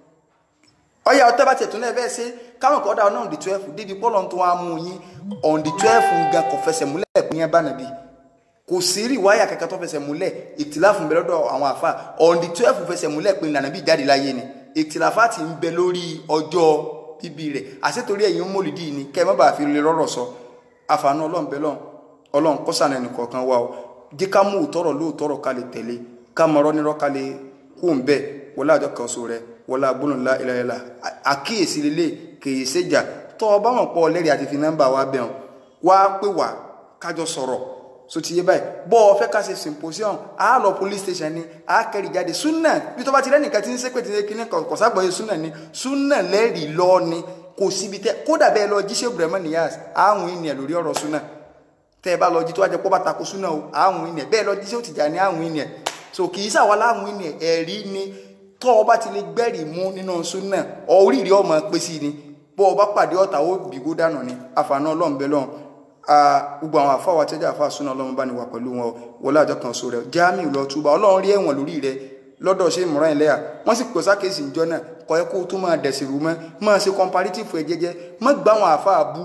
ọyà ọtẹ bá tiẹ̀ tó náà fẹ́ ṣe káwọn kan dá ọ̀nà on the twelve débi pọ́lọ́ tó wá mú yín on the twelve gan kò fẹsẹ̀ múlẹ̀ pín yẹn bá nàbí kò sí rí wáyà kankan tó fẹsẹ̀ múlẹ̀ ìtìláfù ń bẹ lọ́dọ̀ àwọn àfa on the twelve fẹsẹ̀ múlẹ̀ pín nàbí jáde láyé ni ìtìláfà ti ń bẹ lórí ọjọ́ bíbí rẹ̀ àṣetorí ẹ̀yin mólídìí ni kẹ́ ẹ má bàa fi lè rọ́rọ̀ sọ àfààní ọlọ́run bẹ lọ́n ọlọ́run kọ́sàn ẹnì kọ̀ọ̀kan wa o jẹ́ ká mú òtọ́rọ̀ lóòtọ́rọ̀ ká lè tẹ̀lé ká mọ̀rọ̀ nírọ̀ ká lè kó ń bẹ̀ wọlé àjọ kan so rẹ̀ wọlé agbóhùnlá ìlàyẹlà àkíyèsí lélẹ̀ kèye séjà tọ́ ọ bá mọ̀ pọ̀ lẹ́rìí àti fi nọ́mbà wa bẹ̀ hàn wá pé wá kájọ sọ̀rọ̀ so ti yé báyìí bọ́ ọ fẹ́ ká ṣe symposium á lọ police station ni á kẹ́rì jáde súnà bí tó bá ti lẹ́nìkan tí ń sépè tí ń kíní kọ̀ságbọ̀ súnà ni súnà lẹ́rìí lọ ni kò síbi tẹ kódà bẹ́ẹ̀ lọ jíṣẹ́ Ibrahim Niyas àwọn ènìyàn lórí ọ̀rọ̀ súnà tẹ́ ẹ bá lọ jí tó wá jẹ pọ́ bá tako súnà o àwọn ènìyàn bẹ́ẹ̀ lọ jíṣẹ́ òtìjà ní àwọn ènìyàn so kì í sàwọn aláwọn ènìyàn ẹ̀rí ni tọ́ ọ bá ti lè gbẹ́rì mú nínú súnà oríire ọmọ pé sí ni bọ́ ọ bá pàdé ọ̀tá ó bìgó dànù ni àfààní ọlọ́run bẹ́ẹ̀ lọ́run gbogbo àwọn àfáwà tẹ́jà àfáà súnà ọlọ́run bá ní wà pẹ̀lú wọn wọlé àjọ kan so rẹ̀ Jamiu lọ túbà ọlọ́run rí ẹ̀wọ̀n lórí rẹ̀ lọ́dọ̀ ṣe ìmọ̀ràn ẹlẹ́yà wọ́n sì pèsè àkéésì ìjọ náà kọ́ ẹ kó tó máa dẹ̀sì rú mọ́ máa ṣe comparative ẹ̀ jẹ́jẹ́ má gbá àwọn àfáà bú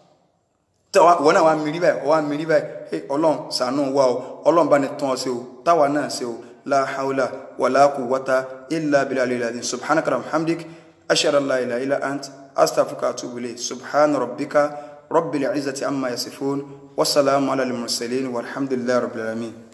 wọ́n náà wá mírí báyìí wọ́n wá mírí báyìí ọlọ́run ṣàánú wa o ọlọ́run bá ní tán ọ sí o táwa náà sí o la hawla wala quwwata illa billahi al-azim subhanaka rabbil ashhadu an la ilaha illa ant astaghfiruka wa atubu ilayk subhana rabbika rabbil izzati amma yasifun wassalamu ala al-mursalin walhamdulillahi rabbil alamin